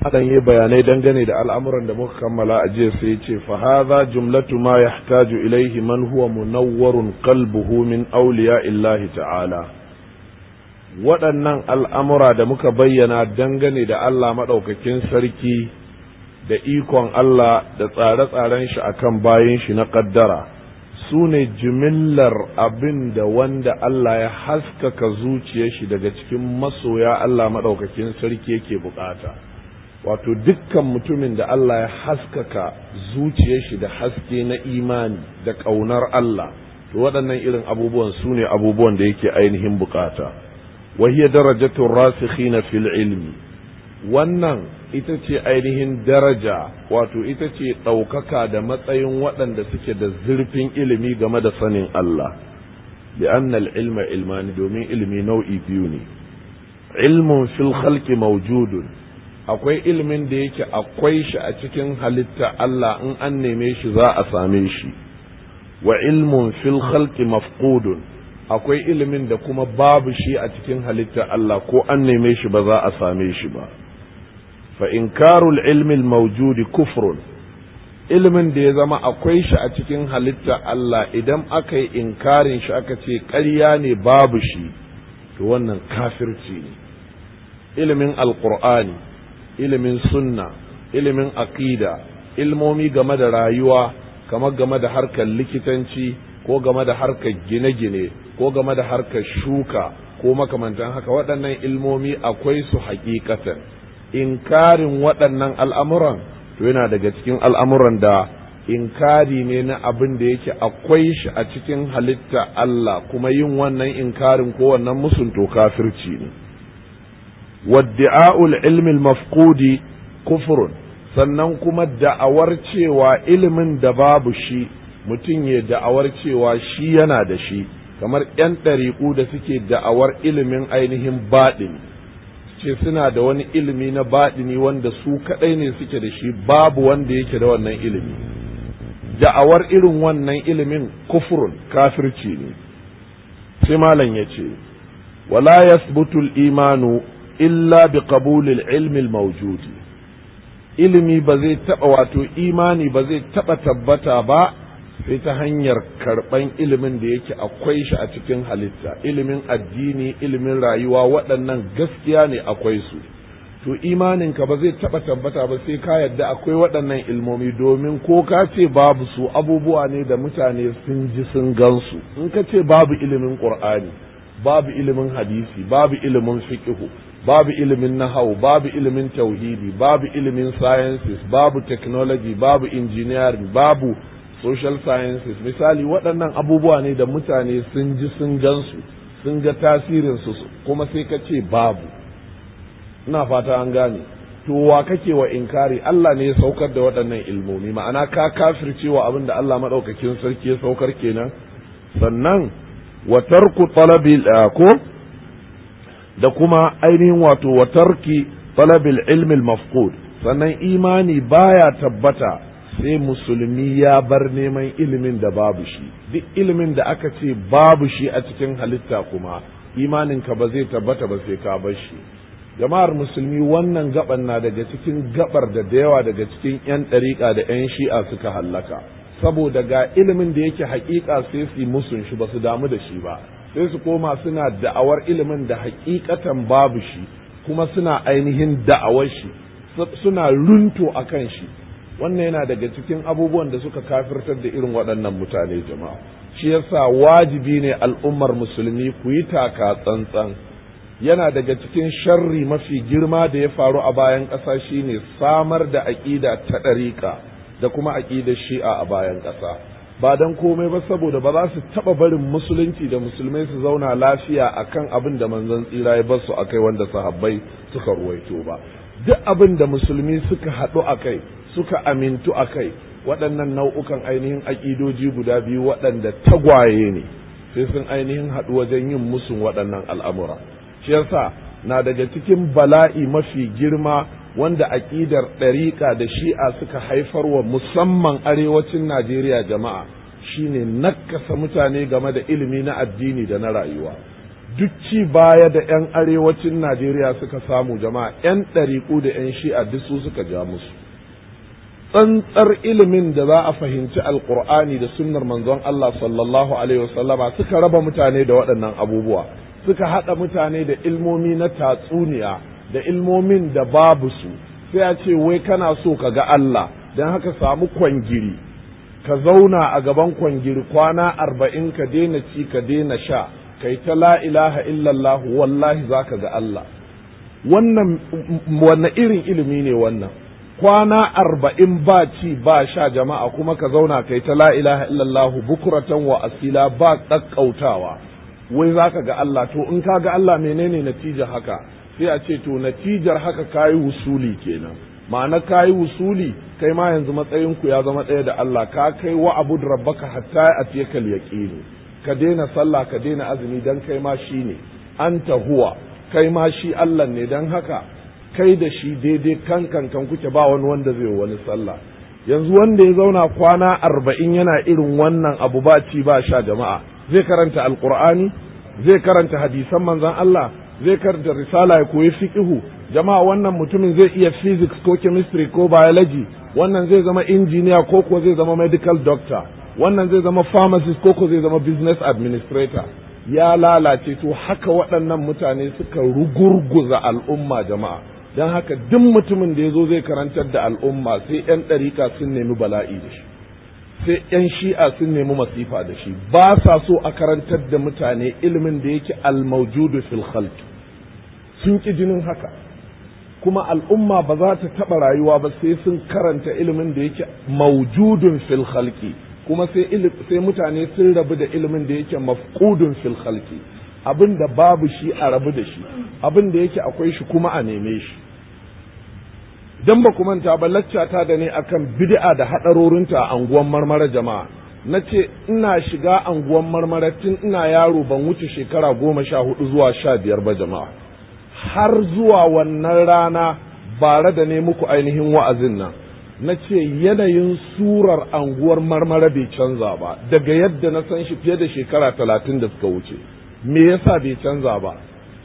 hakan yi bayanai dangane da al'amuran da muka kammala a jiya sai ce fa hadha jumlatu ma yahtaju ilaihi man huwa munawwarun qalbuhu min awliya illahi ta'ala waɗannan al'amura da muka bayyana dangane da Allah maɗaukakin sarki da ikon Allah da tsare-tsaren shi akan bayan shi na ƙaddara su ne jimillar abin da wanda Allah ya haskaka zuciyar shi daga cikin masoya Allah maɗaukakin sarki yake bukata wato dukkan mutumin da Allah ya haskaka zuciyar shi da haske na imani da ƙaunar Allah to waɗannan irin abubuwan su ne abubuwan da yake ainihin bukata وهي درجة الراسخين في العلم wannan ita ce ainihin daraja wato ita ce ɗaukaka da matsayin waɗanda suke da zurfin ilimi game da sanin Allah li'anna ilma ilmani domin ilimi nau'i biyu ne ilmun fil khalqi mawjudun akwai ilimin da yake akwai shi a cikin halitta Allah in an neme shi za a same shi wa ilmun fil khalqi mafqudun akwai ilimin da kuma babu shi a cikin halitta Allah ko an neme shi ba za a same shi ba fa inkarul ilmi mawjudi kufrun ilimin da ya zama akwai shi a cikin halitta Allah idan aka yi inkarin shi aka ce ƙarya ne babu shi to wannan kafirci ne ilimin alqur'ani ilimin sunna ilimin aqida ilmomi game da rayuwa kamar game da harkar likitanci ko game da harkar gine-gine ko game da harkar shuka ko makamantan haka waɗannan ilmomi akwai su hakikatan inkarin waɗannan al'amuran to yana daga cikin al'amuran da inkari ne na abin da yake akwai shi a cikin halitta Allah kuma yin wannan inkarin ko wannan musun to kafirci ne wadda'a'ul ilmi mafqudi kufrun sannan kuma da'awar cewa ilimin da babu shi mutum ya da'awar cewa shi yana da shi kamar 'yan ɗariƙu da suke da'awar ilimin ainihin baɗini ce suna da wani ilimi na baɗini wanda su kaɗai ne suke da shi babu wanda yake da wannan ilimi da'awar irin wannan ilimin kufurun kafirci ne sai malam ya ce wala yasbutul imanu illa bi qabulil ilmi mawjudi ilimi ba zai taɓa wato imani ba zai taɓa tabbata ba sai ta hanyar karɓan ilimin da yake akwai shi a cikin halitta ilimin addini ilimin rayuwa waɗannan gaskiya ne akwai su to imaninka ba zai taɓa tabbata ba sai ka yadda akwai waɗannan ilmomi domin ko ka ce babu su abubuwa ne da mutane sun ji sun gansu in ka ce babu ilimin ƙur'ani babu ilimin hadisi babu ilimin fiqhu babu ilimin nahau babu ilimin tauhidi babu ilimin sciences babu technology babu engineering babu social sciences misali waɗannan abubuwa ne da mutane sun ji sun gansu sun ga tasirinsu kuma sai ka ce babu ina fata an gane to wa kake wa inkari Allah ne ya saukar da waɗannan ilmomi ma'ana ka kafircewa abin da Allah maɗaukakin sarki ya saukar kenan sannan wa tarku talabil ko da kuma ainihin wato wa tarki talabil ilmi mafqud sannan imani baya tabbata sai musulmi ya bar neman ilimin da babu shi duk ilimin da aka ce babu shi a cikin halitta kuma imaninka ba zai tabbata ba sai ka bar shi jama'ar musulmi wannan gaban na daga cikin gabar da da yawa daga cikin 'yan ɗariƙa da 'yan shi'a suka hallaka saboda ga ilimin da yake haƙiƙa sai su musun shi ba su damu da shi ba sai su koma suna da'awar ilimin da haƙiƙatan babu shi kuma suna ainihin da'awar shi suna runto a kan shi wannan yana daga cikin abubuwan da suka kafirtar da irin waɗannan mutane jama'a shi yasa wajibi ne al'ummar musulmi ku yi taka tsantsan yana daga cikin sharri mafi girma da ya faru a bayan ƙasa shine samar da aƙida ta ɗariƙa da kuma aƙidar shi'a a bayan ƙasa ba don komai ba saboda ba za su taɓa barin musulunci da musulmai su zauna lafiya akan abin da manzon tsira ya bar su akai wanda sahabbai suka ruwaito ba duk abin da musulmi suka haɗu a kai suka amintu a kai waɗannan nau'ukan ainihin aƙidoji guda biyu waɗanda tagwaye ne sai sun ainihin haɗu wajen yin musun waɗannan al'amura shi yasa na daga cikin bala'i mafi girma wanda aƙidar ɗariƙa da shi'a suka haifarwa musamman arewacin najeriya jama'a shine nakasa mutane game da ilimi na addini da na rayuwa duk ci baya da 'yan arewacin najeriya suka samu jama'a 'yan ɗariƙu da 'yan shi'a duk su suka ja musu tsantsar ilimin da za a fahimci alkur'ani da sunnar manzon Allah sallallahu alaihi wasallama suka raba mutane da waɗannan abubuwa suka haɗa mutane da ilmomi na tatsuniya da ilmomin da babu su sai a ce wai kana so ka ga Allah don haka samu kwangiri ka zauna a gaban kwangiri kwana arba'in ka daina ci ka daina sha kai ta la ilaha illallah wallahi za ka ga Allah wannan wanne irin ilimi ne wannan kwana arba'in ba ci ba sha jama'a kuma ka zauna kai ta la ilaha illallah bukuratan wa asila ba ƙaƙƙautawa wai za ka ga Allah to in ka ga Allah menene natijar haka sai a ce to natijar haka kayi wusuli kenan ma'ana kayi wusuli kai ma yanzu matsayinku ya zama ɗaya da Allah ka kai wa abu rabbaka hatta a tiyakal yaqini ka daina sallah ka daina azumi dan kai ma shi ne anta huwa kai ma shi Allah ne dan haka kai da shi daidai kan kan kan kuke ba wani wanda zai wani sallah yanzu wanda ya zauna kwana arba'in yana irin wannan abu ba ci ba sha jama'a zai karanta alqur'ani zai karanta hadisan manzon Allah zai karanta risala ya koyi fiqhu jama'a wannan mutumin zai iya physics ko chemistry ko biology wannan zai zama engineer ko ko zai zama medical doctor wannan zai zama pharmacist ko ko zai zama business administrator ya lalace to haka waɗannan mutane suka rugurguza al'umma jama'a don haka duk mutumin da ya zo zai karantar da al'umma sai 'yan ɗarika sun nemi bala'i da shi sai 'yan shi'a sun nemi masifa da shi ba sa so a karantar da mutane ilimin da yake almaujudu fil khalq sun ƙi jinin haka kuma al'umma ba za ta taɓa rayuwa ba sai sun karanta ilimin da yake maujudun fil khalqi kuma sai sai mutane sun rabu da ilimin da yake mafqudun fil khalqi abin da babu shi a rabu da shi abin da yake akwai shi kuma a neme shi dan ba ku manta ba laccata da ne akan bid'a da hadarorinta a anguwan marmara jama'a na ce ina shiga anguwan marmara tun ina yaro ban wuce shekara goma sha hudu zuwa sha biyar ba jama'a har zuwa wannan rana bare da ne muku ainihin wa'azin nan na ce yanayin surar anguwar marmara bai canza ba daga yadda na san shi fiye da shekara talatin da suka wuce me yasa bai canza ba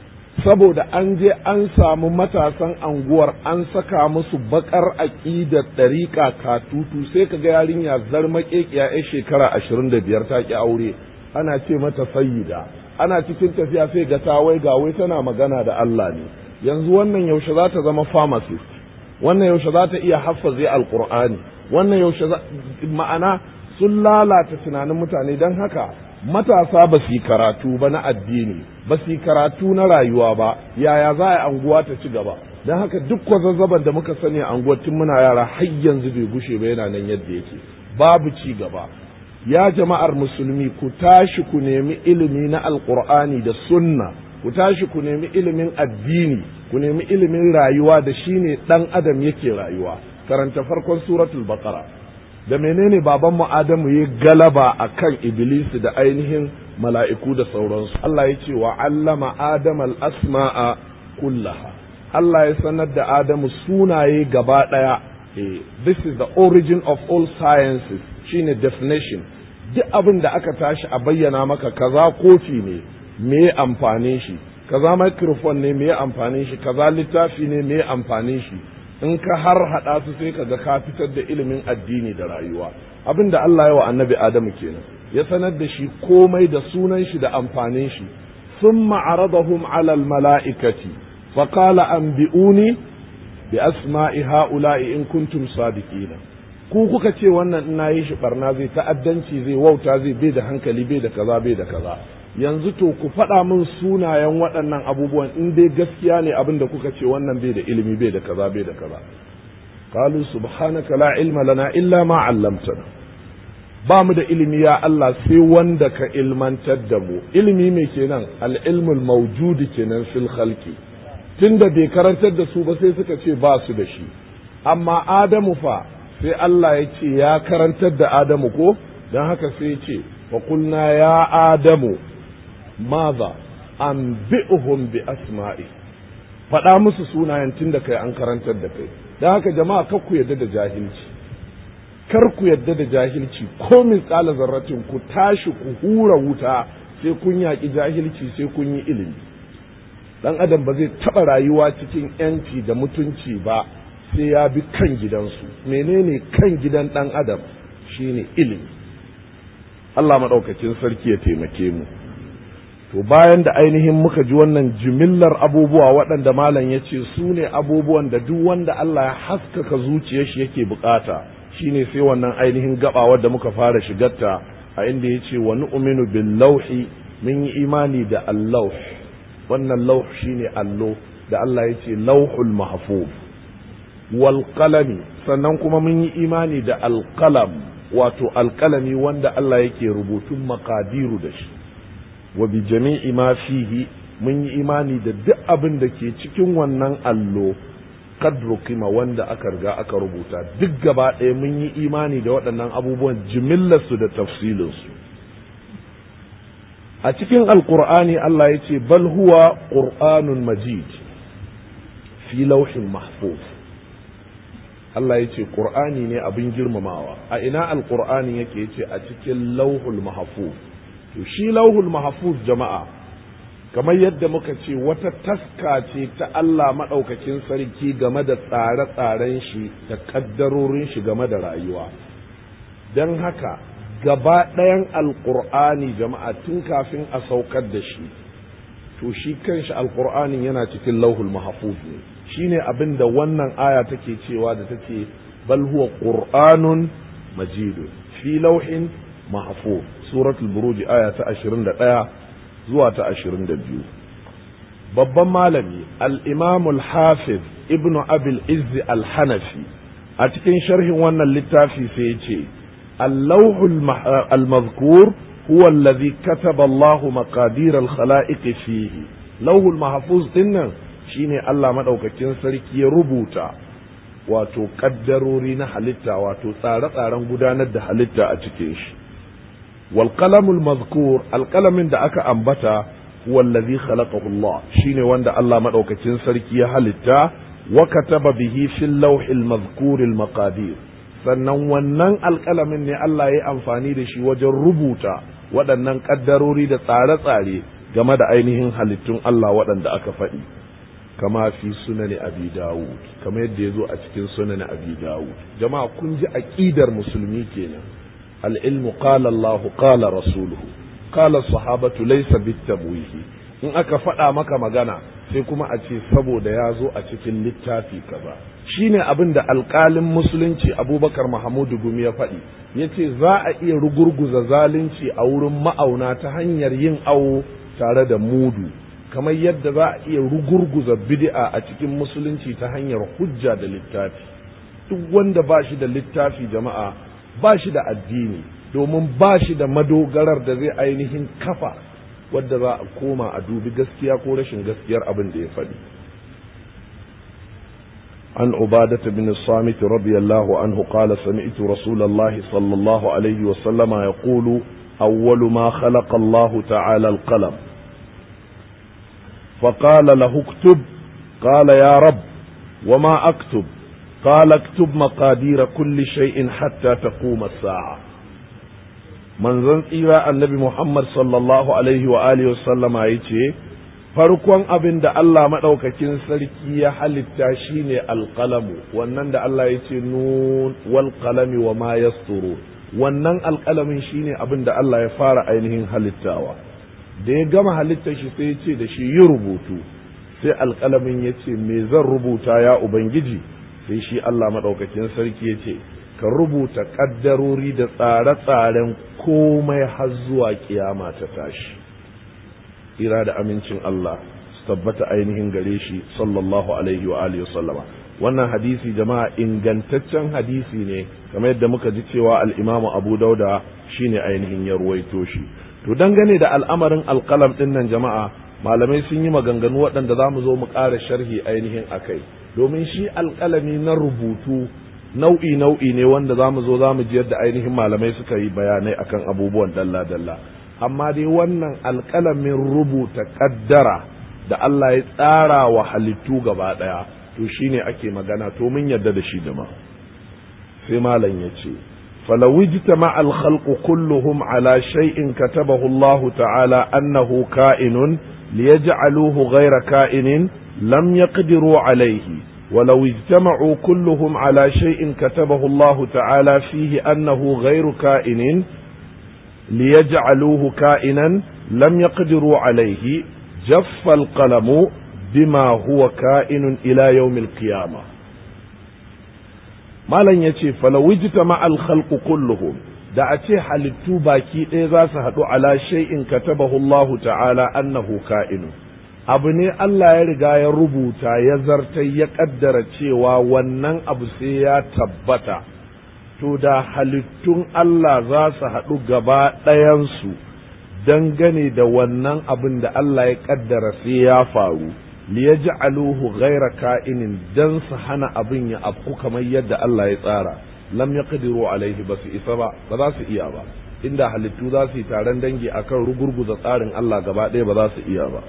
saboda an je an samu matasan anguwar an saka musu bakar aƙidar ɗariƙa katutu sai ka ga yarinya zarmaƙeƙiya ya shekara ashirin da biyar ta ƙi aure ana ce mata sayyida ana cikin tafiya sai ga ta wai ga wai tana magana da Allah ne yanzu wannan yaushe za ta zama pharmacist wannan yaushe za ta iya haffaze alqur'ani wannan yaushe ma'ana sun lalata tunanin mutane don haka matasa ba su yi karatu ba na addini ba su yi karatu na rayuwa ba yaya za a yi anguwa ta ci gaba don haka duk kwazazzaban da muka sani a anguwar tun muna yara har yanzu bai gushe ba yana nan yadda yake babu ci gaba ya jama'ar musulmi ku tashi ku nemi ilimi na alkur'ani da sunna ku tashi ku nemi ilimin addini ku nemi ilimin rayuwa da shine dan adam yake rayuwa karanta farkon suratul baqara da menene babanmu adamu ya galaba akan iblis da ainihin mala'iku da sauransu Allah ya ce wa allama adama al-asma'a kullaha Allah ya sanar da adamu sunaye gaba daya this is the origin of all sciences shine definition duk abin da aka tashi a bayyana maka kaza kofi ne me amfanin shi kaza microphone ne me amfanin shi kaza littafi ne me amfanin shi in ka har hada su sai kaga ka fitar da ilimin addini da rayuwa abin da Allah ya wa annabi Adamu kenan ya sanar da shi komai da sunan shi da amfanin shi ثم عرضهم على الملائكة فقال أنبئوني بأسماء هؤلاء إن كنتم صادقين ku kuka ce wannan ina yi shi barna zai ta'addanci zai wauta zai bai da hankali bai da kaza bai da kaza yanzu to ku faɗa min sunayen waɗannan abubuwan in dai gaskiya ne abin da kuka ce wannan bai da ilimi bai da kaza bai da kaza qalu subhanaka la ilma lana illa ma 'allamtana ba mu da ilimi ya Allah sai wanda ka ilmantar da mu ilimi mai kenan al-ilmul mawjudi kenan fil khalqi tunda bai karantar da su ba sai suka ce ba su da shi amma adamu fa sai Allah ya ce ya karantar da adamu ko don haka sai ya ce wa kulna ya adamu maza an bi'uhum bi asma'i faɗa musu sunayen tun da kai an karantar da kai don haka jama'a kar ku yadda da jahilci kar ku yadda da jahilci ko min tsala zarratin ku tashi ku hura wuta sai kun yaƙi jahilci sai kun yi ilimi dan adam ba zai taɓa rayuwa cikin yanci da mutunci ba sai ya bi kan gidansu menene kan gidan dan adam shine ilimi Allah maɗaukakin sarki ya taimake mu to bayan da ainihin muka ji wannan jimillar abubuwa waɗanda malam ya ce su ne abubuwan da duk wanda Allah ya haskaka zuciyar shi yake bukata shine sai wannan ainihin gaba wadda muka fara shigarta a inda ya ce wa nu'minu bil lauhi mun yi imani da allauh wannan lauh shine allo da Allah ya ce lauhul mahfuz wal qalami sannan kuma mun yi imani da alqalam wato alqalami wanda Allah yake rubutun makadiru da shi wa bi jami'i ma fihi mun yi imani da duk abin da ke cikin wannan allo kadru kima wanda aka riga aka rubuta duk gaba ɗaya mun yi imani da waɗannan abubuwan jimillarsu da tafsilinsu a cikin alkur'ani Allah ya ce bal huwa qur'anun majid fi lauhin mahfuz Allah ya ce qur'ani ne abin girmamawa a ina alkur'ani yake ce a cikin lauhul mahfuz to shi lauhul mahfuz jama'a kamar yadda muka ce wata taska ce ta Allah maɗaukakin sarki game da tsare-tsaren shi da ƙaddarorin shi game da rayuwa don haka gaba ɗayan alƙur'ani jama'a tun kafin a saukar da shi to shi kanshi alƙur'anin yana cikin lauhul mahfuz ne shine abin da wannan aya take cewa da take bal huwa qur'anun majidun fi lauhin mahfuz suratul buruj aya ta 21 zuwa ta ashirin da biyu babban malami al'imamul hafiz ibn abil izzi al-hanafi a cikin sharhin wannan littafi sai ya ce allahul al-mazkur huwa allazi kataba Allah maqadir al-khala'iq fihi lauhul mahfuz dinnan shine Allah madaukakin sarki ya rubuta wato kaddarori na halitta wato tsare-tsaren gudanar da halitta a cikin shi والقلم المذكور القلم da aka ambata huwa allazi khalaqahu Allah shine wanda Allah madaukakin sarki ya halitta wa kataba bihi fil lawhil madhkur al maqadir sannan wannan alƙalamin ne Allah ya amfani da shi wajen rubuta waɗannan ƙaddarori da tsare-tsare game da ainihin halittun Allah waɗanda aka faɗi kama fi sunani abi dawud kama yadda ya zo a cikin sunani abi dawud jama'a kun ji aƙidar musulmi kenan العلم قال الله قال رسوله قال الصحابة ليس بالتبويه in aka faɗa maka magana sai kuma a ce saboda ya zo a cikin littafi kaza shine abin da alƙalin musulunci abubakar mahamudu gumi ya faɗi ya ce za a iya rugurguza zalunci a wurin ma'auna ta hanyar yin awo tare da mudu kamar yadda za a iya rugurguza bid'a a cikin musulunci ta hanyar hujja da littafi duk wanda ba shi da littafi jama'a ba shi da addini domin ba shi da madogarar da zai ainihin kafa wadda za a koma a dubi gaskiya ko rashin gaskiyar abin da ya faɗi عن عبادة بن الصامت رضي الله عنه قال سمعت رسول الله صلى الله عليه وسلم يقول أول ما خلق الله تعالى القلم فقال له اكتب قال يا رب وما أكتب قال اكتب مقادير كل شيء حتى تقوم الساعة من زن إلى النبي محمد صلى الله عليه وآله وسلم يتي farkon abin da Allah maɗaukakin sarki ya halitta shine alƙalamu wannan da Allah ya ce nun wal qalami wa ma yasturu wannan alƙalamin shine abin da Allah ya fara ainihin halittawa da ya gama halittar shi sai ya ce da shi yi rubutu sai alƙalamin ya ce me zan rubuta ya ubangiji sai shi Allah maɗaukakin sarki ya ce ka rubuta ƙaddarori da tsare-tsaren komai har zuwa kiyama ta tashi ira da amincin Allah su tabbata ainihin gare shi sallallahu alaihi wa alihi sallama wannan hadisi jama'a ingantaccen hadisi ne kamar yadda muka ji cewa al-Imam Abu Dauda shine ainihin ya ruwaito shi to dangane da al'amarin alƙalam ɗin nan jama'a malamai sun yi maganganu waɗanda za mu zo mu ƙara sharhi ainihin akai domin shi alƙalami na rubutu nau'i nau'i ne wanda za mu zo za mu ji yadda ainihin malamai suka yi bayanai akan abubuwan dalla-dalla amma dai wannan alƙalamin rubuta ƙaddara da Allah ya tsara wa halittu gaba ɗaya to shine ake magana to mun yarda da shi jama'a sai malam ya ce فلو اجتمع الخلق كلهم على شيء كتبه الله تعالى أنه كائن ليجعلوه غير كائن لم يقدروا عليه ولو اجتمعوا كلهم على شيء كتبه الله تعالى فيه أنه غير كائن ليجعلوه كائنا لم يقدروا عليه جف القلم بما هو كائن إلى يوم القيامة malam ya ce falawujita ma'al khalqu kulluhum da a ce halittu baki ɗaya za su haɗu ala shay'in katabahu Allahu ta'ala annahu ka'inu abu ne Allah ya riga ya rubuta ya zarta ya ƙaddara cewa wannan abu sai ya tabbata to da halittun Allah za su haɗu gaba ɗayansu dangane da wannan abin da Allah ya ƙaddara sai ya faru liyaj'aluhu ghayra ka'inin dan su hana abin ya afku kamar yadda Allah ya tsara lam yaqdiru alaihi ba su isa ba ba za su iya ba inda halittu za su yi taron dangi akan rugurguza tsarin Allah gaba ɗaya ba za su iya ba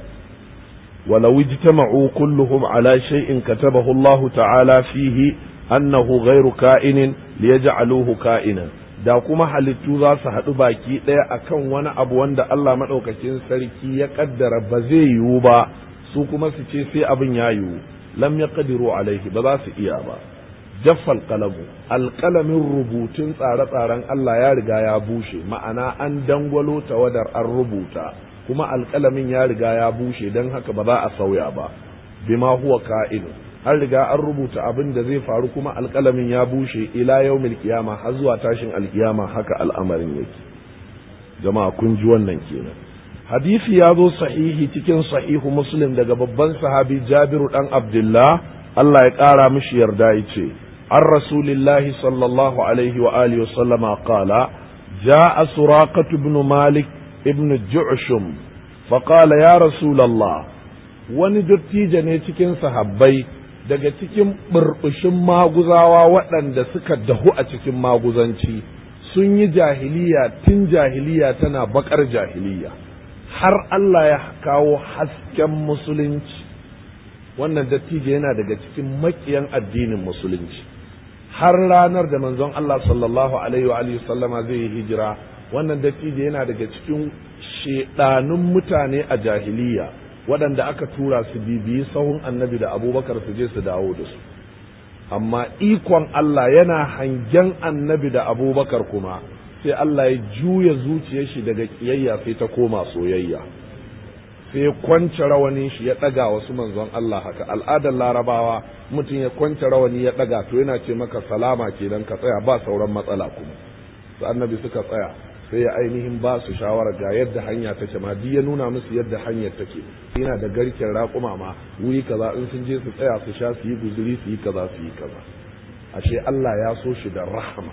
ولو اجتمعوا كلهم على شيء كتبه الله تعالى فيه أنه غير كائن ليجعلوه كائنا da kuma halittu za su haɗu baki ɗaya akan wani abu wanda Allah maɗaukakin sarki ya ƙaddara ba zai yiwu ba su kuma su ce sai abin ya yiwu lam ya ƙadiru alaihi ba za su iya ba jaffal kalamu alƙalamin rubutun tsare-tsaren Allah ya riga ya bushe ma'ana an dangwalo tawadar an rubuta kuma alƙalamin ya riga ya bushe don haka ba za a sauya ba bima huwa ka'inu an riga an rubuta abin da zai faru kuma alƙalamin ya bushe ila yaumil kiyama har zuwa tashin alkiyama haka al'amarin yake jama'a kun ji wannan kenan hadisi ya zo sahihi cikin sahihu muslim daga babban sahabi jabiru dan abdullah Allah ya ƙara mishi yarda ya ce an rasulillahi sallallahu alaihi wa alihi wa sallama qala ja'a suraqatu ibn malik ibn ju'shum فقال يا رسول الله wani dattijo ne cikin sahabbai daga cikin burbushin maguzawa waɗanda suka dahu a cikin maguzanci sun yi jahiliya tun jahiliya tana bakar jahiliya har Allah ya kawo hasken musulunci wannan dattijo yana daga cikin makiyan addinin musulunci har ranar da manzon Allah sallallahu alaihi wa sallama zai yi hijira wannan dattijo yana daga cikin shedanun mutane a jahiliya waɗanda aka tura su bibiyi sahun annabi da abubakar su je su dawo da su amma ikon Allah yana hangen annabi da abubakar kuma sai Allah ya juya zuciyar shi daga kiyayya sai ta koma soyayya sai ya kwance rawanin shi ya ɗaga wasu manzon Allah haka al'adar larabawa mutum ya kwance rawani ya ɗaga to yana ce maka salama kenan ka tsaya ba sauran matsala kuma su annabi suka tsaya sai ya ainihin ba su shawara ga yadda hanya take ma duk ya nuna musu yadda hanyar take yana da garken raƙuma ma wuri kaza in sun je su tsaya su sha su yi guzuri su yi kaza su yi kaza ashe Allah ya so shi da rahama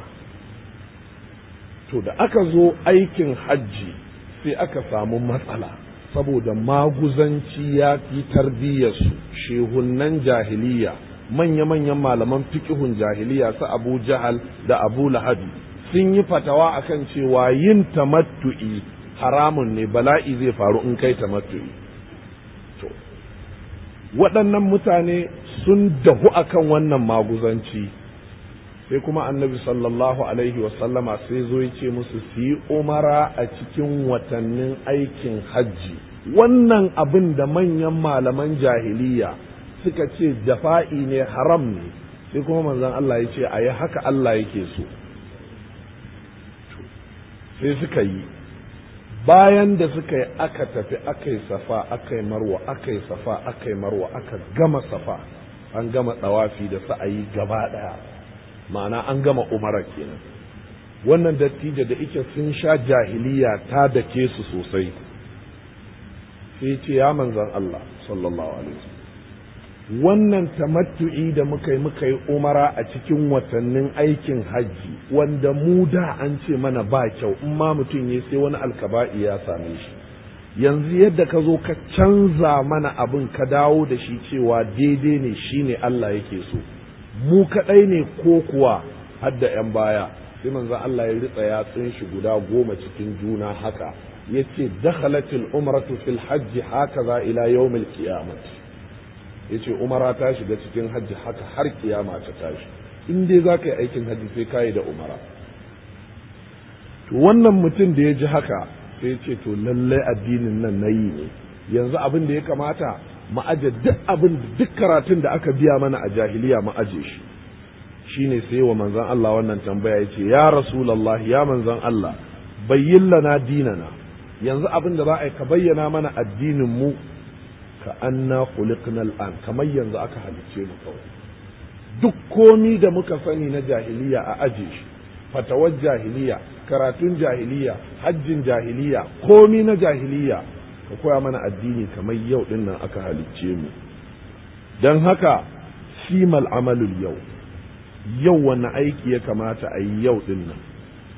to da aka zo aikin hajji sai aka samu matsala saboda maguzanci ya fi tarbiyyarsu shehunnan jahiliya manya-manyan malaman fikihun jahiliya su abu jahal da abu lahabi sun yi fatawa akan cewa yin tamattu'i haramun ne bala'i zai faru in kai tamattu'i to waɗannan mutane sun dahu akan wannan maguzanci sai kuma annabi sallallahu alaihi wasallama sai zo ya ce musu su yi umara a cikin watannin aikin hajji wannan abin da manyan malaman jahiliya suka ce jafa'i ne haram ne sai kuma manzon Allah ya ce a yi haka Allah yake so sai suka yi bayan da suka yi aka tafi aka yi safa aka yi marwa aka yi safa aka yi marwa aka gama safa an gama tsawafi da sa'ayi gaba ɗaya ma'ana an gama umara kenan wannan dattijo da ike sun sha jahiliya ta dake su sosai sai ce ya manzan Allah sallallahu alaihi wasallam wannan tamattu'i da muka yi muka yi umara a cikin watannin aikin hajji wanda mu da an ce mana ba kyau in ma mutum ya sai wani alkaba'i ya same shi yanzu yadda ka zo ka canza mana abin ka dawo da shi cewa daidai ne shine Allah yake so mu kaɗai ne ko kuwa hadda 'yan baya sai manzo Allah ya ritsa yatsun shi guda goma cikin juna haka yace dakhalatil umratu fil hajji hakaza ila yawmil qiyamah yace umara ta shiga cikin hajji haka har kiyama ta tashi in dai za ka yi aikin hajji sai ka yi da umara to wannan mutum da ya ji haka sai ce to lallai addinin nan na yi ne yanzu abin da ya kamata mu aje duk abin duk karatun da aka biya mana a jahiliya mu aje shi shine sai wa manzon Allah wannan tambaya yace ya rasulullah ya manzon Allah bayyin lana dinana yanzu abin da za a yi ka bayyana mana addinin mu ka anna khuliqna al'an kamar yanzu aka halicce mu kawai duk komi da muka sani na jahiliya a aje shi fatawar jahiliya karatun jahiliya hajjin jahiliya komi na jahiliya ka koya mana addini kamar yau din nan aka halicce mu don haka simal amalul yau yau wani aiki ya kamata a yi yau din nan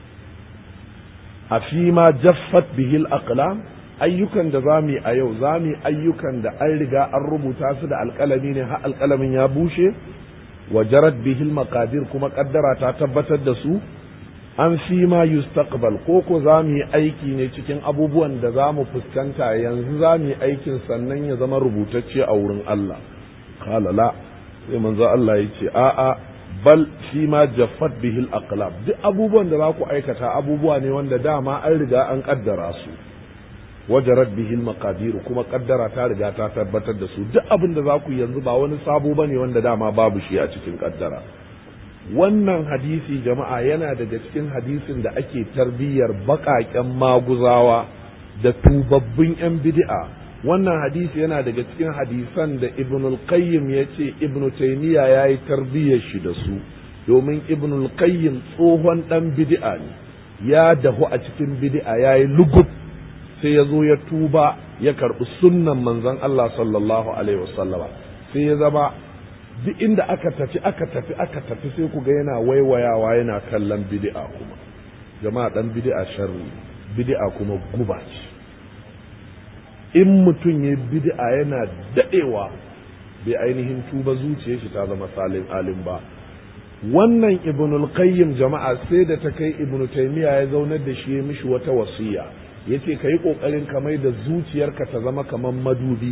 a fi ma jaffat bihil aqlam ayyukan da za mu yi a yau za mu yi ayyukan da an riga an rubuta su da alƙalami ne har alƙalamin ya bushe wa jarat bihil maqadir kuma kaddara ta tabbatar da su an fi ma yustaqbal ko ko za mu yi aiki ne cikin abubuwan da za mu fuskanta yanzu za mu yi aikin sannan ya zama rubutacce a wurin Allah qala la sai manzo Allah ya ce a'a bal fi ma jaffat bihil aqlab duk abubuwan da za ku aikata abubuwa ne wanda dama an riga an kaddara su wajarat bihil maqadir kuma kaddara ta riga ta tabbatar da su duk abin da za ku yanzu ba wani sabo bane wanda dama babu shi a cikin kaddara wannan hadisi jama'a yana daga cikin hadisin da ake tarbiyyar baƙaƙen maguzawa da tubabbin 'yan bid'a wannan hadisi yana daga cikin hadisan da ibnul qayyim ya ce ibnu taymiya ya yi tarbiyyar shi da su domin ibnul qayyim tsohon ɗan bid'a ne ya dahu a cikin bid'a ya yi lugub sai ya zo ya tuba ya karɓi sunnan manzon Allah sallallahu alaihi wasallama sai ya zama duk inda aka tafi aka tafi aka tafi sai ku ga yana waiwayawa yana kallon bid'a kuma jama'a dan bid'a sharri bid'a kuma guba ce in mutum ya bid'a yana dadewa bai ainihin tuba zuciyar shi ta zama salin alim ba wannan ibnul qayyim jama'a sai da ta kai ibnu taymiya ya zaunar da shi ya mishi wata wasiya yace kai kokarin ka mai da zuciyarka ta zama kamar madubi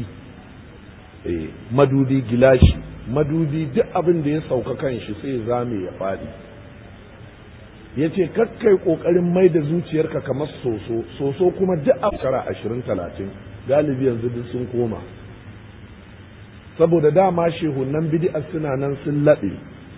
eh madubi gilashi madubi duk abin da ya sauka kan shi sai zame ya faɗi ya ce kakkai ƙoƙarin mai da zuciyarka kamar soso soso kuma duk a shekara ashirin talatin galibi yanzu duk sun koma saboda dama shehunan bidi'a suna nan sun laɗe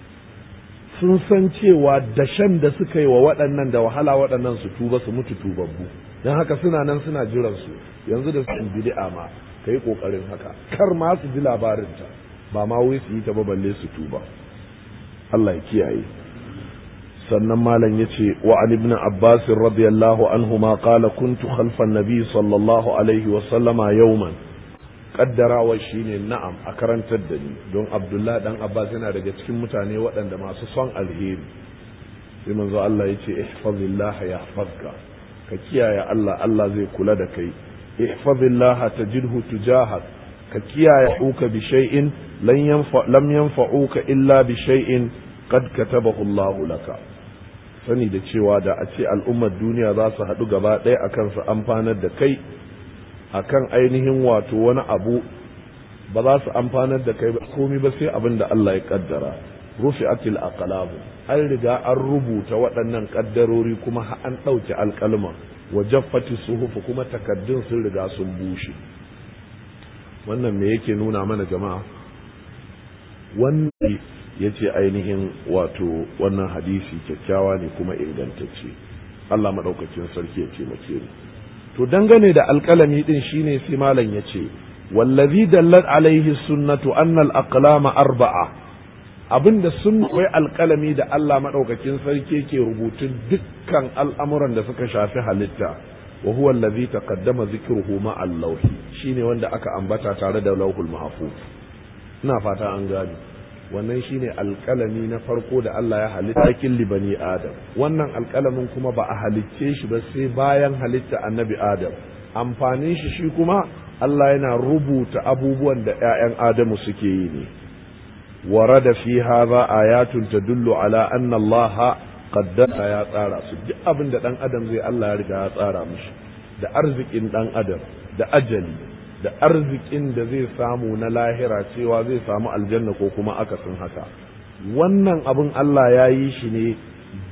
sun san cewa dashen da suka yi wa waɗannan da wahala waɗannan su tuba su mutu tubabbu don haka suna nan suna jiran su yanzu da sun bidi'a ma ka yi ƙoƙarin haka kar ma su ji labarinta ba ma wai su yi ta balle su tuba Allah ya kiyaye sannan malam ya ce wa an ibn abbas radiyallahu anhu ma qala kuntu khalfa nabi sallallahu alaihi wa sallama yawman kaddarawa shine na'am a karantar da ni don abdullah dan abbas yana daga cikin mutane waɗanda masu son alheri sai manzo Allah ya ce ihfazillah yahfazka ka kiyaye Allah Allah zai kula da kai ihfazillah tajidhu tujahak ka kiyaye uka bi shay'in lam yanfa'uka illa bi shay'in qad katabahu Allah laka sani da cewa da a ce al'ummar duniya za su haɗu gaba ɗaya akan su amfanar da kai akan ainihin wato wani abu ba za su amfanar da kai ba komai ba sai abin da Allah ya kaddara rufi'atil aqlab an riga an rubuta waɗannan kaddarori kuma an ɗauke alƙalma wa jaffati suhufu kuma takaddun sun riga sun bushe wannan me yake nuna mana jama'a wannan ya ce ainihin wato wannan hadisi kyakkyawa ne kuma ingantacce Allah maɗaukacin sarki ya ce mace mu to dangane da alƙalami ɗin shine sai malam ya ce wallazi dallat alaihi sunnatu anna al-aqlama arba'a abinda sun wai alƙalami da Allah maɗaukakin sarki ke rubutun dukkan al'amuran da suka shafi halitta wa huwa allazi taqaddama zikruhu ma al-lawh shine wanda aka ambata tare da lauhul mahfuz ina fata an gani wannan shine alƙalami na farko da Allah ya halitta kin libani adam wannan alƙalamin kuma ba a halicce shi ba sai bayan halitta annabi adam amfanin shi shi kuma Allah yana rubuta abubuwan da ƴaƴan adamu suke yi ne warada fi hadha ayatun tadullu ala anna Allah qaddara ya tsara su duk abin da dan adam zai Allah ya riga ya tsara mishi da arzikin dan adam da ajali da arzikin da zai samu na lahira cewa zai samu aljanna ko kuma akasin haka wannan abin Allah ya yi shi ne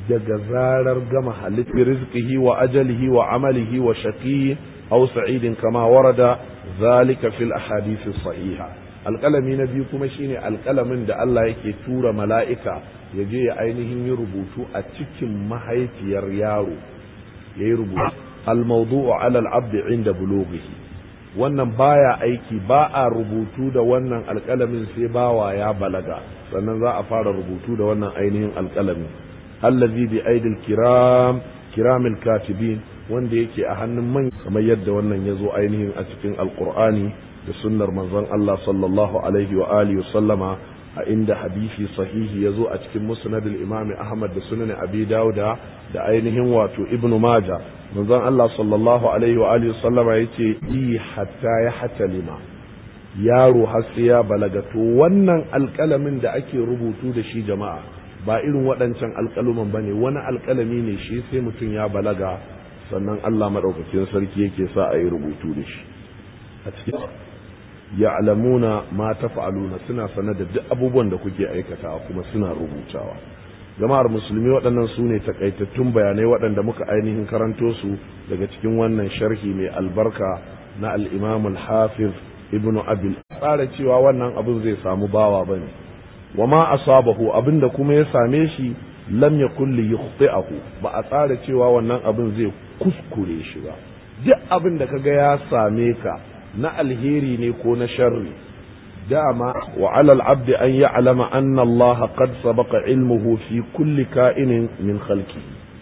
daga zarar gama halittar rizqihi wa ajalihi wa amalihi wa shaqi aw sa'idin kama warada zalika fil ahadith sahiha alƙalami na biyu kuma shine alƙalamin da Allah yake tura mala'ika ya je ya ainihin yi rubutu a cikin mahaifiyar yaro ya yi rubutu al-mawdu'u 'ala al-'abd 'inda bulughihi wannan baya aiki ba a rubutu da wannan alƙalamin sai bawa ya balaga sannan za a fara rubutu da wannan ainihin alƙalamin allazi bi aidil kiram kiramil katibin wanda yake a hannun man kamar yadda wannan ya zo ainihin a cikin alƙur'ani da sunnar manzon Allah sallallahu alaihi wa alihi sallama a inda hadisi sahihi ya zo a cikin musnadul imami ahmad da sunan abi dauda da ainihin wato ibnu maja manzon Allah sallallahu alaihi wa alihi sallama yace yi hatta ya hatalima yaro har sai ya balaga to wannan alƙalamin da ake rubutu da shi jama'a ba irin waɗancan alƙaluman bane wani alƙalami ne shi sai mutum ya balaga sannan Allah madaukakin sarki yake sa a yi rubutu da shi a cikin ya'lamuna ma taf'aluna suna sanar da duk abubuwan da kuke aikatawa kuma suna rubutawa jama'ar musulmi waɗannan su ne takaitattun bayanai waɗanda muka ainihin karanto su daga cikin wannan sharhi mai albarka na al-imam al-hafiz ibnu abil tsara cewa wannan abin zai samu bawa bane wa ma asabahu abinda kuma ya same shi lam yakul li yukhti'ahu ba a tsara cewa wannan abin zai kuskure shi ba duk abin da kaga ya same ka na alheri ne ko na sharri dama wa alal abdi an ya'lama anna Allah qad sabaqa ilmuhu fi kulli ka'inin min khalqi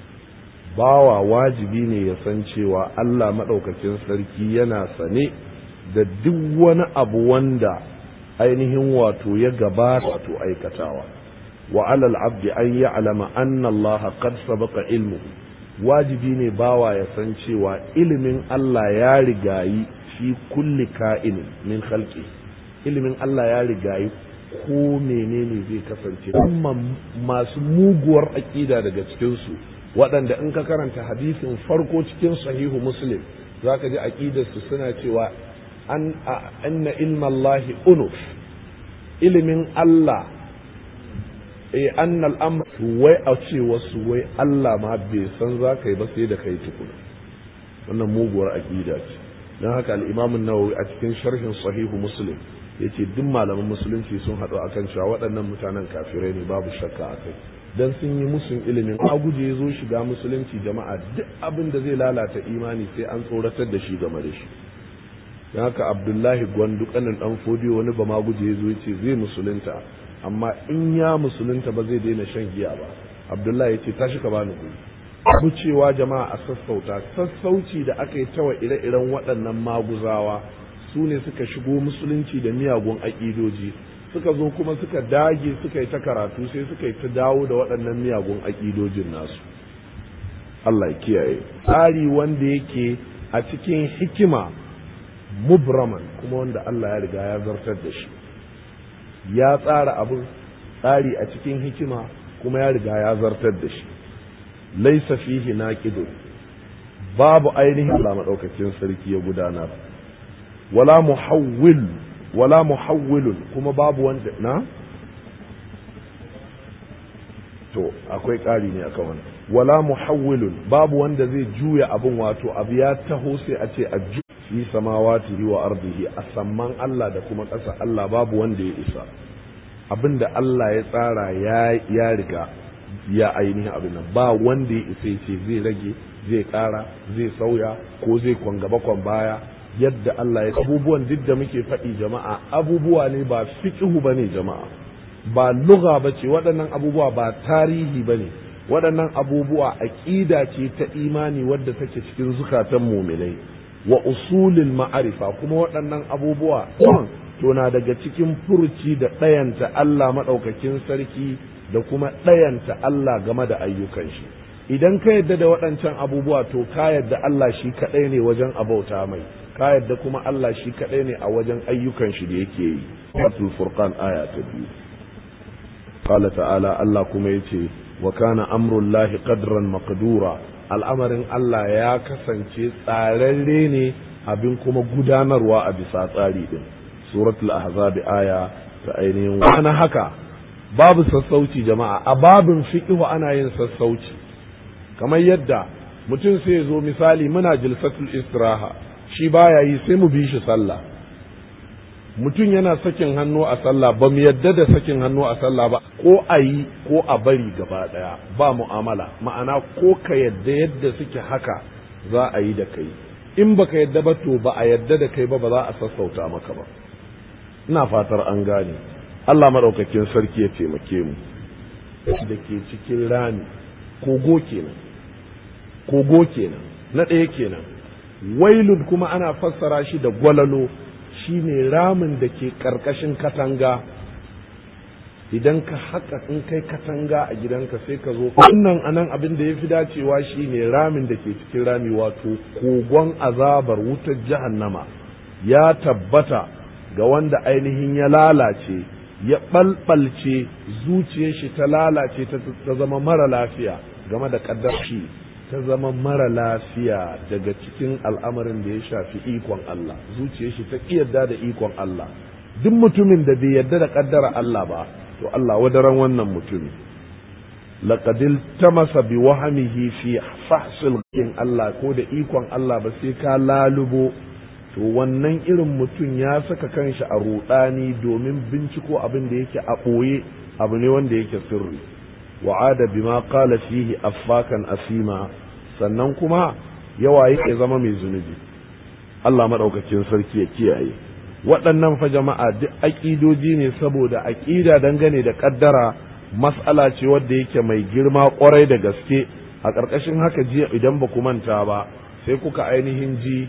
bawa wajibi ne ya san cewa Allah madaukakin sarki yana sane da duk wani abu wanda ainihin wato ya gabata wato aikatawa wa alal abdi an ya'lama anna Allah qad sabaqa ilmuhu wajibi ne bawa ya san cewa ilimin Allah ya rigayi fi kulli ka'in min khalqi ilimin Allah ya rigayi ko menene zai kasance amma masu muguwar aƙida daga cikinsu waɗanda in ka karanta hadisin farko cikin sahihu muslim za ka ji aƙidarsu suna cewa an anna ilmallahi unuf ilimin Allah e anna al'amr wai a ce wasu wai Allah ma bai san za ka yi ba sai da kai tukuna wannan muguwar aƙida ce don haka al'imamun nawawi a cikin sharhin sahihu muslim ya ce duk malaman musulunci sun haɗu a kan cewa waɗannan mutanen kafirai ne babu shakka a kai don sun yi musun ilimin aguje ya zo shiga musulunci jama'a duk abin da zai lalata imani sai an tsoratar da shi game da shi don haka abdullahi gwandu kanin ɗan fodiyo wani ba ma guje ya zo ya ce zai musulunta amma in ya musulunta ba zai daina shan giya ba abdullahi ya ce tashi ka bani guri abu cewa jama'a a sassauta sassauci da aka yi tawa ire-iren waɗannan maguzawa su ne suka shigo musulunci da miyagun aƙidoji suka zo kuma suka dage suka yi ta karatu sai suka yi ta dawo da waɗannan miyagun aƙidojin nasu Allah ya kiyaye tsari wanda yake a cikin hikima mubraman kuma wanda Allah ya riga ya zartar da shi ya tsara abin tsari a cikin hikima kuma ya riga ya zartar da shi laisa fihi naqidun babu ainihin Allah madaukakin sarki ya gudanar wala muhawwil wala muhawwilun kuma babu wanda na to akwai ƙari ne akan wannan wala muhawwilun babu wanda zai juya abin wato abu ya taho sai a ce a ju fi samawati wa ardihi a samman Allah da kuma ƙasa Allah babu wanda ya isa abinda Allah ya tsara ya ya riga ya ainihin abin nan ba wanda ya isa ce zai rage zai ƙara zai sauya ko zai kwan gaba kwan baya yadda Allah ya abubuwan duk da muke faɗi jama'a abubuwa ne ba fiqhu bane jama'a ba lugha bace waɗannan abubuwa ba tarihi bane waɗannan abubuwa aqida ce ta imani wadda take cikin zukatan mu'minai wa usulil ma'arifa kuma waɗannan abubuwa to na daga cikin furci da ɗayanta Allah maɗaukakin sarki da kuma ɗayanta Allah game da ayyukan shi idan ka yadda da waɗancan abubuwa to ka yadda Allah shi kaɗai ne wajen abauta mai ka yadda kuma Allah shi kaɗai ne a wajen ayyukan shi da yake yi Suratul Furqan aya ta biyu qala ta'ala Allah kuma yace wa kana amrullahi qadran maqdura al'amarin Allah ya kasance tsararre ne abin kuma gudanarwa a bisa tsari din suratul ahzab aya ta ainihin wani haka babu sassauci jama'a a babin fiqhu ana yin sassauci kamar yadda mutum sai ya zo misali muna jilsatul istiraha shi baya yi sai mu bi shi sallah mutum yana sakin hannu a sallah ba mu yadda da sakin hannu a sallah ba ko a yi ko a bari gaba daya ba mu'amala ma'ana ko ka yadda yadda suke haka za a yi da kai in baka yadda ba to ba a yadda da kai ba ba za a sassauta maka ba ina fatar an gane Allah maɗaukakin sarki ya taimake mu da ke cikin rami kogo kenan kogo kenan na ɗaya kenan wailud kuma ana fassara shi da gwalalo shine ramin da ke ƙarƙashin katanga idan ka haka in kai katanga a gidanka sai ka zo wannan anan abin da ya fi dacewa shine ramin da ke cikin rami wato kogon azabar wutar jahannama ya tabbata ga wanda ainihin ya lalace ya ɓalɓalce zuciyar shi ta lalace ta zama mara lafiya game da ƙaddar shi ta zama mara lafiya daga cikin al'amarin da ya shafi ikon Allah zuciyar shi ta yarda da ikon Allah duk mutumin da bai yarda da ƙaddara Allah ba to Allah wadaran wannan mutumin laqadil tamasa bi wahamihi fi fahsil in Allah ko da ikon Allah ba sai ka lalubo to wannan irin mutum ya saka kanshi a rudani domin binciko abin da yake a ɓoye abu ne wanda yake sirri wa'ada bima qala fihi affakan asima sannan kuma yawa yake zama mai zunubi Allah madaukakin sarki ya kiyaye waɗannan fa jama'a duk aƙidoji ne saboda aƙida dangane da ƙaddara mas'ala ce wadda yake mai girma ƙwarai da gaske a ƙarƙashin haka jiya idan ba ku manta ba sai kuka ainihin ji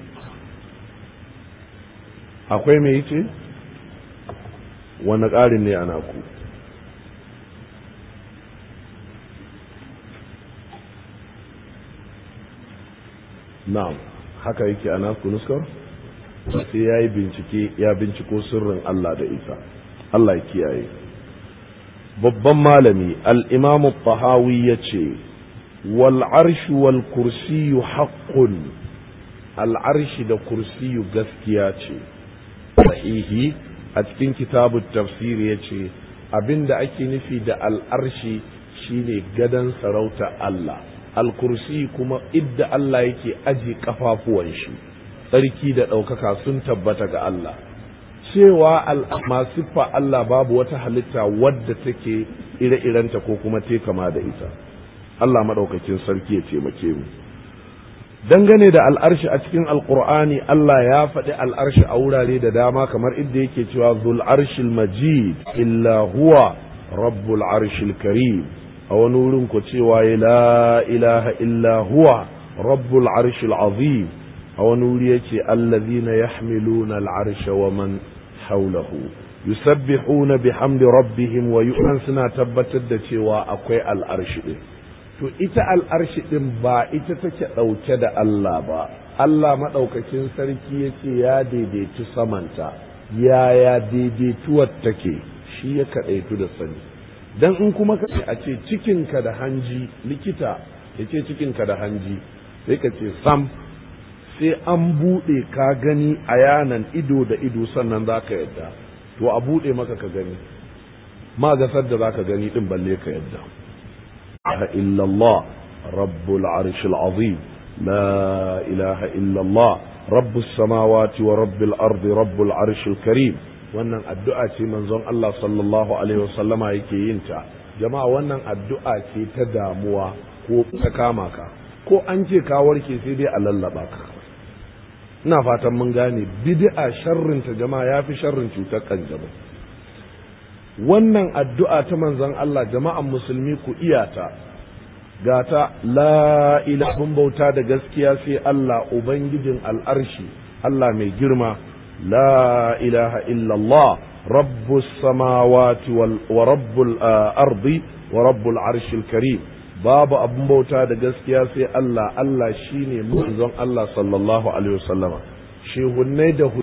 akwai mai ce wani ƙarin ne ana ku na'am haka yake ana ku nuskar sai ya yi bincike ya binciko sirrin Allah da isa Allah ya kiyaye babban malami al'imamu tahawi ya ce wal arshu wal kursiyu haƙƙun al'arshi da kursiyu gaskiya ce sahihi a cikin kitabu tafsir ya ce abinda ake nufi da al'arshi shine gadon sarauta Allah al-kursi kuma idda Allah yake aji kafafuwan shi tsarki da ɗaukaka sun tabbata ga Allah cewa masu fa Allah babu wata halitta wadda take ire-irenta ko kuma te kama da ita Allah maɗaukakin sarki ya taimake mu dangane da al'arshi a cikin alkur'ani Allah ya faɗi al'arshi a wurare da dama kamar inda yake cewa zul arshil majid illa huwa rabbul arshil karim a wani wurin ku cewa la ilaha illa huwa rabbul arshil azim a wani wuri yake allazina yahmiluna al'arsha wa man haulahu yusabbihuna bihamdi rabbihim wa yu'an suna tabbatar da cewa akwai al'arshi din to ita al'arshi ɗin ba ita take ɗauke da Allah ba, Allah maɗaukakin sarki ya ce ya daidaitu samanta, yaya daidaituwar take shi ya kaɗaitu da sani. Don in kuma ka a ce cikinka da hanji likita ya ce cikinka da hanji sai ka ce sam sai an buɗe ka gani a yanan ido da ido sannan za ka yadda, to a buɗe maka ka gani, ma gasar da za ka gani ɗin balle ka yadda. إله إلا الله رب العرش العظيم لا إله إلا الله رب السماوات ورب الأرض رب العرش الكريم wannan addu'a ce manzon Allah sallallahu alaihi wasallama yake yin ta jama'a wannan addu'a ce ta damuwa ko ta kama ka ko an ce ka warke sai dai a lallaba ka ina fatan mun gane bid'a sharrin ta jama'a yafi sharrin cutar kanjamau wannan addu'a ta manzon Allah jama'an musulmi ku iyata gata la ilahun bauta da gaskiya sai Allah ubangijin al'arshi Allah mai girma la ilaha illallah rabbus samawati wa rabbul ardi wa rabbul arshil karim babu abun bauta da gaskiya sai Allah Allah shine manzon Allah sallallahu alaihi wasallama shehunnai da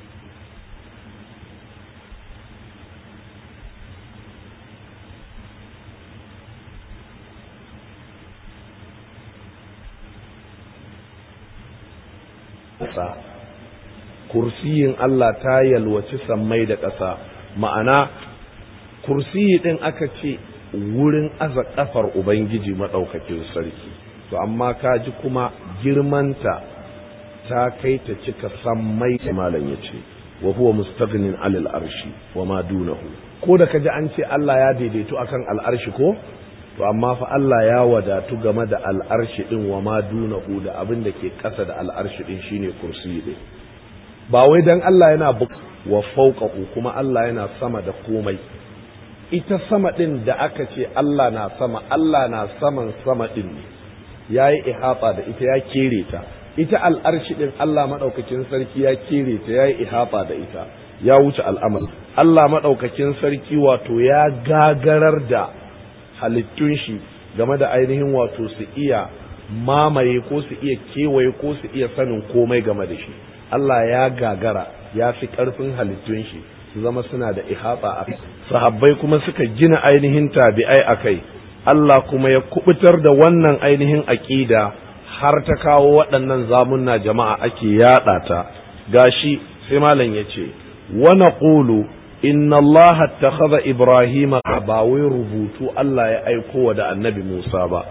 ƙasa kursiyin Allah ta yalwaci sammai da ƙasa ma'ana kursiyi ɗin aka ce wurin aza kafar ubangiji maɗaukakin sarki to amma ka ji kuma girmanta ta kai ta cika sammai malam ya ce wa huwa mustaghnin alal arshi wa ma dunahu ko da kaji an ce Allah ya daidaito akan al'arshi ko to amma fa Allah ya wadatu game da al'arshi din wa ma dunahu da abin da ke ƙasa da al'arshi din shine kursi din ba wai dan Allah yana wa fawqahu kuma Allah yana sama da komai ita sama din da aka ce Allah na sama Allah na saman sama din ne yayi ihata da ita ya kere ta ita al'arshi din Allah madaukakin sarki ya kere ta yayi ihata da ita ya wuce al'amari Allah madaukakin sarki wato ya gagarar da halittun shi game da ainihin wato su iya mamaye ko su iya kewaye ko su iya sanin komai game da shi Allah ya gagara ya fi ƙarfin halittun shi su zama suna da ihata a sahabbai kuma suka gina ainihin tabi'ai a kai Allah kuma ya kubutar da wannan ainihin aƙida har ta kawo waɗannan zamunna jama'a ake yaɗa ta gashi sai malam ya ce wa naqulu inna Allah attakhadha Ibrahim ba wai rubutu Allah ya aiko wa da annabi Musa ba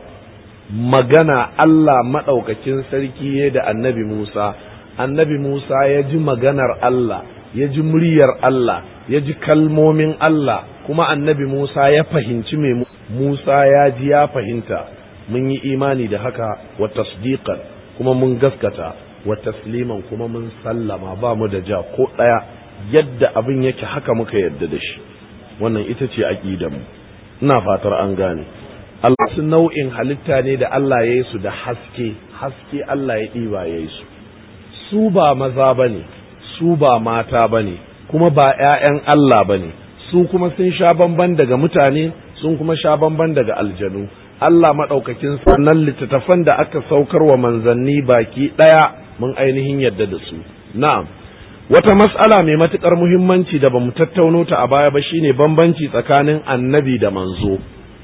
magana Allah madaukakin sarki ya da annabi Musa annabi Musa ya ji maganar Allah ya ji muryar Allah ya ji kalmomin Allah kuma annabi Musa ya fahimci me Musa ya ji ya fahimta mun yi imani da haka wa tasdiqan kuma mun gaskata wa tasliman kuma mun sallama ba mu da ja ko ɗaya yadda abin yake haka muka yadda da shi wannan ita ce aqidan mu ina fatar an gane Allah su nau'in halitta ne da Allah ya yi su da haske haske Allah ya ɗiba ya yi su su ba maza ba ne su ba mata ba ne kuma ba ‘ya'yan Allah ba ne su kuma sun sha bamban daga mutane sun kuma sha bamban daga aljanu Allah maɗaukakin sannan littattafan da aka saukar wa manzanni baki ɗaya mun ainihin yadda da su na'am wata mas'ala mai matuƙar muhimmanci da bamu tattauno ta a baya ba shine bambanci tsakanin annabi da manzo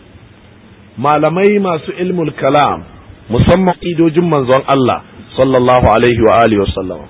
malamai masu ilmul kalam musamman idojin manzon Allah sallallahu alaihi wa alihi wasallam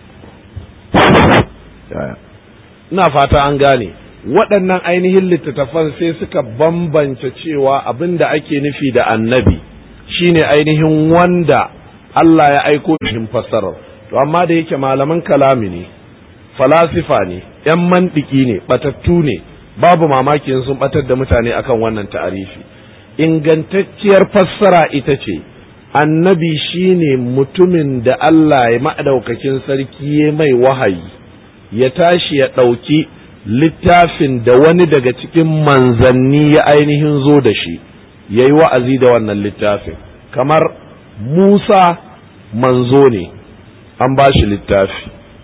ina fata an gane waɗannan ainihin littattafan sai suka bambance cewa abin da ake nufi da annabi shine ainihin wanda Allah ya aiko shi fassarar to amma da yake malaman kalami ne falasifa ne ‘yan mantiki ne batattu ne babu mamaki sun batar da mutane akan wannan ta'arifi ingantacciyar fassara ita ce annabi shine mutumin da Allah ya maɗaukakin sarki ya mai wahayi ya tashi ya ɗauki littafin da wani daga cikin manzanni ya ainihin zo da shi ya yi wa'azi da wannan littafin kamar Musa manzo ne an ba shi littafi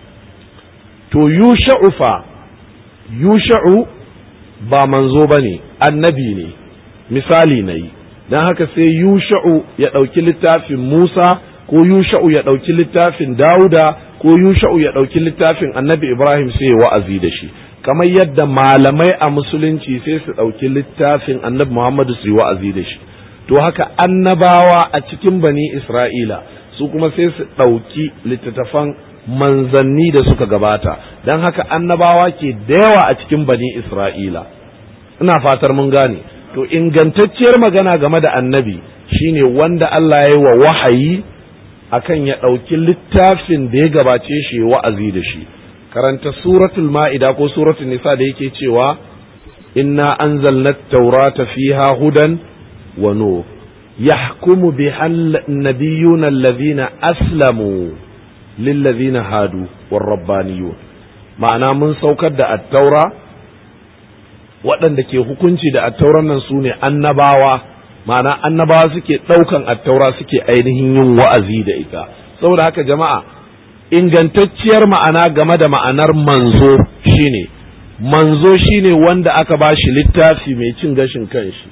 to yusha'u fa yusha'u ba manzo ba ne annabi ne misali na yi don haka sai yusha'u ya ɗauki littafin Musa ko yusha'u ya ɗauki littafin Dawuda ko yusha'u ya ɗauki littafin annabi Ibrahim sai ya wa'azi da shi kamar yadda malamai a musulunci sai su ɗauki littafin annabi Muhammadu su yi wa'azi da shi to haka annabawa a cikin bani Isra'ila su kuma sai su ɗauki littattafan manzanni da suka gabata don haka annabawa ke da yawa a cikin bani Isra'ila ina fatar mun gane to ingantacciyar magana game da annabi shine wanda Allah ya yi wa wahayi akan ya ɗauki littafin da ya gabace shi wa'azi da shi karanta suratul ma'ida ko suratul nisa da yake cewa inna anzalna taurata fiha hudan wa nur yahkumu biha an-nabiyyuna alladhina aslamu lilladhina hadu war-rabbaniyun ma'ana mun saukar da at-taura waɗanda ke hukunci da attauran nan su ne annabawa ma'ana annabawa suke ɗaukan attaura suke ainihin yin wa'azi da ita saboda haka jama'a ingantacciyar ma'ana game da ma'anar manzo shine manzo shine wanda aka ba shi littafi mai cin gashin kanshi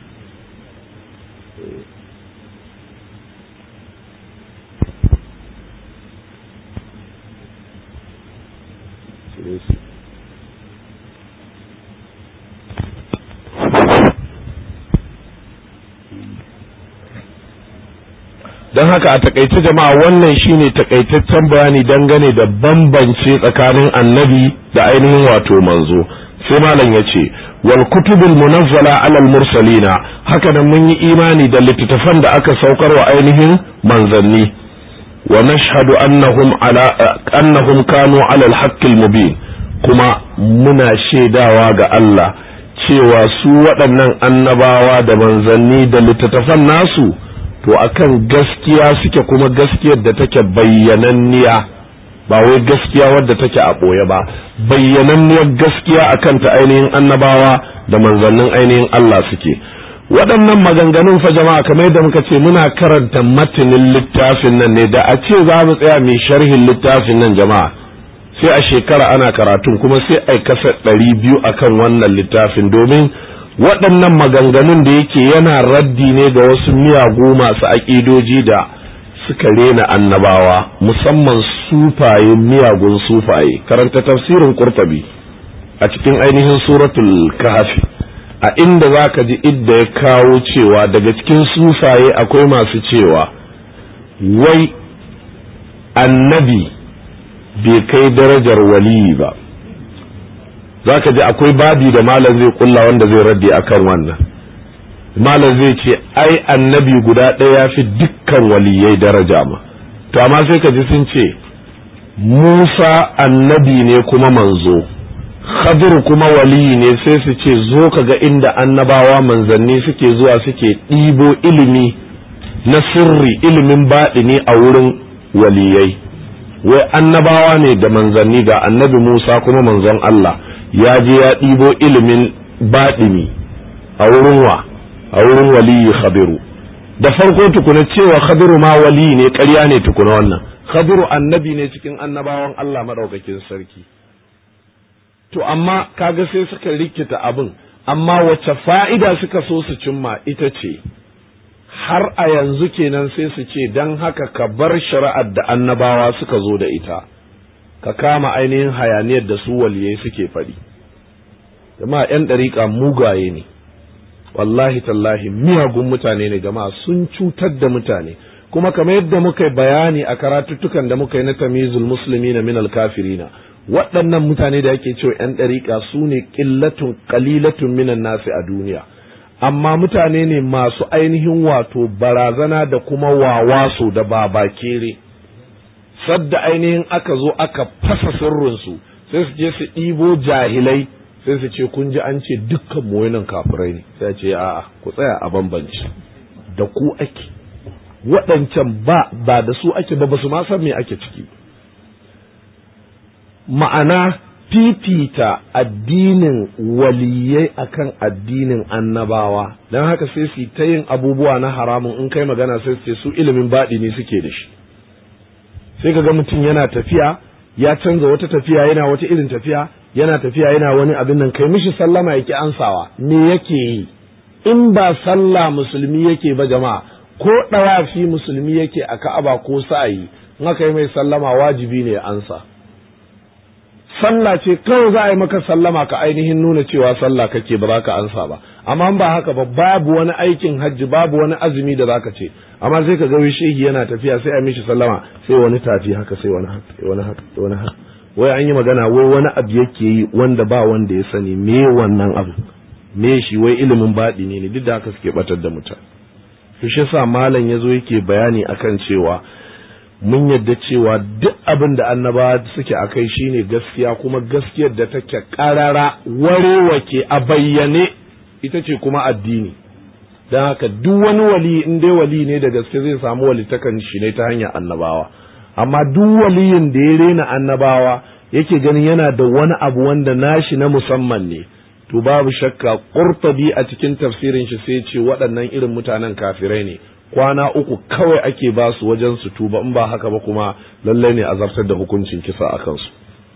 don haka a takaice jama'a wannan shine takaitaccen bayani dangane da bambance tsakanin annabi da ainihin wato manzo sai malam ya ce wal kutubul munazzala alal mursalina haka nan mun yi imani da littattafan da aka saukar wa ainihin manzanni wa nashhadu annahum ala annahum kanu ala al mubin kuma muna shaidawa ga Allah cewa su waɗannan annabawa da manzanni da littattafan nasu to akan gaskiya suke kuma gaskiyar da take bayyananniya ba wai gaskiya wadda take a ɓoye ba bayyananniyar gaskiya akan ta ainihin annabawa da manzannin ainihin Allah suke waɗannan maganganun fa jama'a kamar yadda muka ce muna karanta matanin littafin nan ne da a ce za mu tsaya mai sharhin littafin nan jama'a sai a shekara ana karatun kuma sai a kasa ɗari biyu akan wannan littafin domin waɗannan maganganun da yake yana raddi ne ga wasu miyagu masu aƙidoji da suka rena annabawa musamman sufaye miyagun sufaye karanta tafsirin kurtabi a cikin ainihin suratul kahfi a inda za ka ji idda ya kawo cewa daga cikin sufaye akwai masu cewa wai annabi bai kai darajar waliyi ba za ka ji akwai babi da malam zai kulla wanda zai raddi akan wannan malam zai ce ai annabi guda ɗaya ya fi dukkan waliyai daraja ma to amma sai ka ji sun ce musa annabi ne kuma manzo khadir kuma waliyi ne sai su ce zo ka ga inda annabawa manzanni suke zuwa suke ɗibo ilimi na sirri ilimin baɗini a wurin waliyai wai annabawa ne da manzanni ga annabi musa kuma manzon allah ya je ya ɗibo ilimin baɗini a wurin wa a wurin waliyi khadiru da farko tukuna cewa khadiru ma wali ne ƙarya ne tukuna wannan khadiru annabi ne cikin annabawan Allah madaukakin sarki to amma kaga sai suka rikita abin amma wace fa'ida suka so su cimma ita ce har a yanzu kenan sai su ce don haka ka bar shari'ar da annabawa suka zo da ita ka kama ainihin hayaniyar da su waliyai suke faɗi jama'a 'yan ɗariƙa mugaye ne wallahi tallahi miyagun mutane ne jama'a sun cutar da mutane kuma kamar yadda muka yi bayani a karatuttukan da muka yi na tamizul musulmi na minal kafirina waɗannan mutane da ake cewa 'yan ɗariƙa su ne ƙillatun ƙalilatun minan nasi a duniya amma mutane ne masu ainihin wato barazana da kuma wawaso da babakere sadda ainihin aka zo aka fasa sirrinsu sai su je su ɗibo jahilai sai su ce kun ji an ce dukkan mu nan kafirai ne sai ce a'a ku tsaya a bambanci da ku ake waɗancan ba ba da su ake ba ba su ma san me ake ciki ma'ana fifita addinin waliyai akan addinin annabawa don haka sai su ta yin abubuwa na haramun in kai magana sai su ce su ilimin baɗi ne suke da shi sai ka ga mutum yana tafiya ya canza wata tafiya yana wata irin tafiya yana tafiya yana wani abin nan kai mishi sallama yake ansawa me yake yi in ba sallah musulmi yake ba jama'a ko ɗawafi musulmi yake a ka'aba ko sa'ayi in aka yi mai sallama wajibi ne ya ansa sallah ce kawai za a yi maka sallama ka ainihin nuna cewa sallah kake ba za ka ansa ba amma ba haka ba babu wani aikin hajji babu wani azumi da zaka ce amma sai ka ga shehi yana tafiya sai a mishi sallama sai wani tafi haka sai wani haka sai wani haka sai wani haka wai an yi magana wai wani abu yake yi wanda ba wanda ya sani me wannan abu me shi wai ilimin baɗi ne duk da haka suke batar da mutane to shi yasa malam yazo yake bayani akan cewa mun yadda cewa duk abin da annabawa suke a kai shine gaskiya kuma gaskiyar da take karara warewake a bayyane ita ce kuma addini don haka duk wani wali in dai wali ne da gaske zai samu walitakan shi ne ta hanyar annabawa amma duk waliyin da ya rena annabawa yake ganin yana da wani abu wanda nashi na musamman ne to babu shakka qurtabi a cikin tafsirin shi sai ce waɗannan irin mutanen kafirai ne kwana uku kawai ake ba su wajen su tuba in ba haka ba kuma lallai ne a zartar da hukuncin kisa a kansu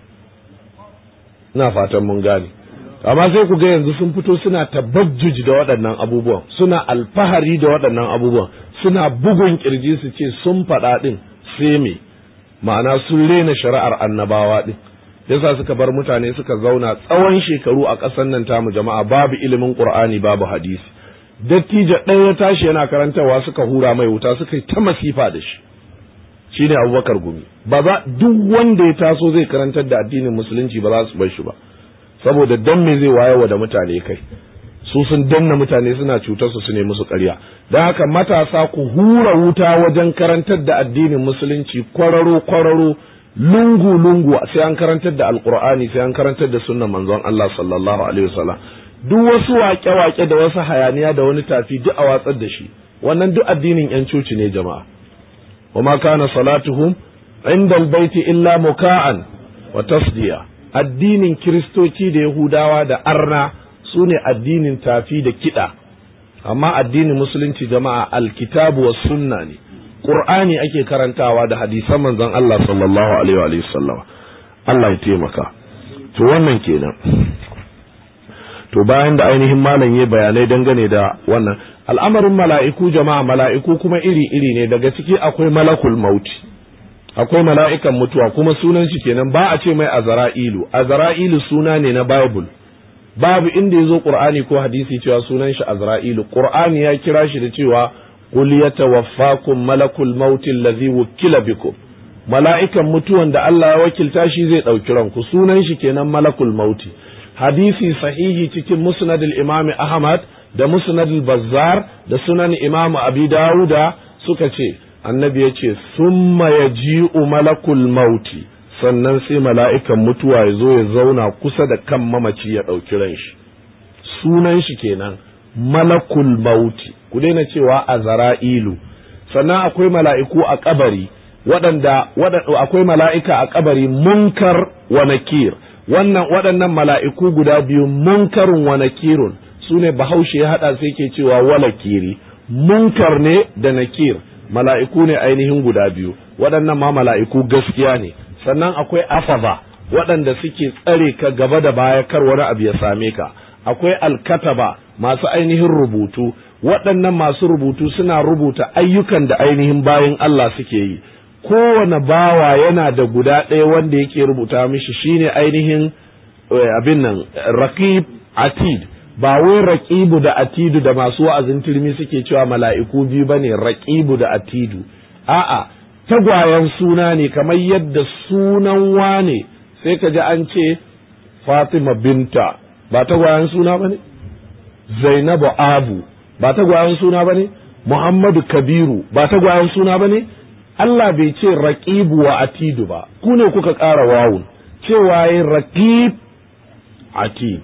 ina fatan mun gane amma sai ku ga yanzu sun fito suna tabajjuj da waɗannan abubuwan suna alfahari da waɗannan abubuwan suna bugun kirji su ce sun faɗa ɗin sai me ma'ana sun rena shari'ar annabawa ɗin yasa suka bar mutane suka zauna tsawon shekaru a ƙasar nan tamu jama'a babu ilimin qur'ani babu hadisi dattijo ɗaya ya tashi yana karantarwa suka hura mai wuta suka yi ta masifa da shi shine abubakar gumi ba za duk wanda ya taso zai karantar da addinin musulunci ba za su bar shi ba saboda dan me zai wayewa da mutane kai su sun danna mutane suna cutar su su ne musu ƙarya don haka matasa ku hura wuta wajen karantar da addinin musulunci kwararo kwararo lungu lungu sai an karantar da alqur'ani sai an karantar da sunnan manzon Allah sallallahu alaihi wasallam duk wasu waƙe-waƙe da wasu hayaniya da wani tafi duk a watsar da shi wannan duk addinin yan coci ne jama'a wa ma kana salatuhum inda albayti illa muka'an wa tasdiya addinin kiristoci da yahudawa da arna su ne addinin tafi da kiɗa amma addinin musulunci jama'a alkitabu wa sunna ne qur'ani ake karantawa da hadisan manzon Allah sallallahu alaihi wa sallam Allah ya taimaka to wannan kenan to bayan da ainihin malam ya bayanai dangane da wannan al'amarin mala'iku jama'a mala'iku kuma iri-iri ne daga ciki akwai malakul mauti akwai mala'ikan mutuwa kuma sunan shi kenan ba a ce mai azra'ilu azra'ilu suna ne na bible babu inda ya zo qur'ani ko hadisi cewa sunan shi azra'ilu qur'ani ya kira shi da cewa qul yatawaffakum malakul mauti allazi wukila bikum mala'ikan mutuwan da Allah ya wakilta shi zai ɗauki ranku sunan shi kenan malakul mauti hadisi sahihi cikin musnad al-imam ahmad da musnad al-bazzar da sunan imam abi dawuda suka ce annabi ya ce summa yaji'u malakul mauti sannan sai mala'ikan mutuwa ya zo ya zauna kusa da kan mamaci ya ɗauki ran shi sunan shi kenan malakul mauti ku daina cewa a zara'ilu sannan akwai mala'iku a kabari waɗanda akwai mala'ika a kabari munkar wa nakir wannan waɗannan mala'iku guda biyu munkarun wa nakirun su ne bahaushe ya haɗa sai ke cewa walakiri munkar ne da nakir mala'iku ne ainihin guda biyu waɗannan ma mala'iku gaskiya ne sannan akwai afaza waɗanda suke tsare ka gaba da baya kar wani abu ya same ka akwai alkataba masu ainihin rubutu waɗannan masu rubutu suna rubuta ayyukan da ainihin bayan Allah suke yi kowane bawa yana da guda ɗaya wanda yake rubuta mishi shine ainihin abin nan raqib atid ba wai raqibu da atidu da masu wa'azin turmi suke cewa mala'iku biyu bane raqibu da atidu a'a tagwayen suna ne kamar yadda sunan wane sai ka ji an ce Fatima binta ba tagwayen suna bane Zainabu Abu ba tagwayen suna bane Muhammadu Kabiru ba tagwayen suna bane Allah bai ce raqibu wa atidu ba ku ne kuka ƙara wawun cewa yin raqib atid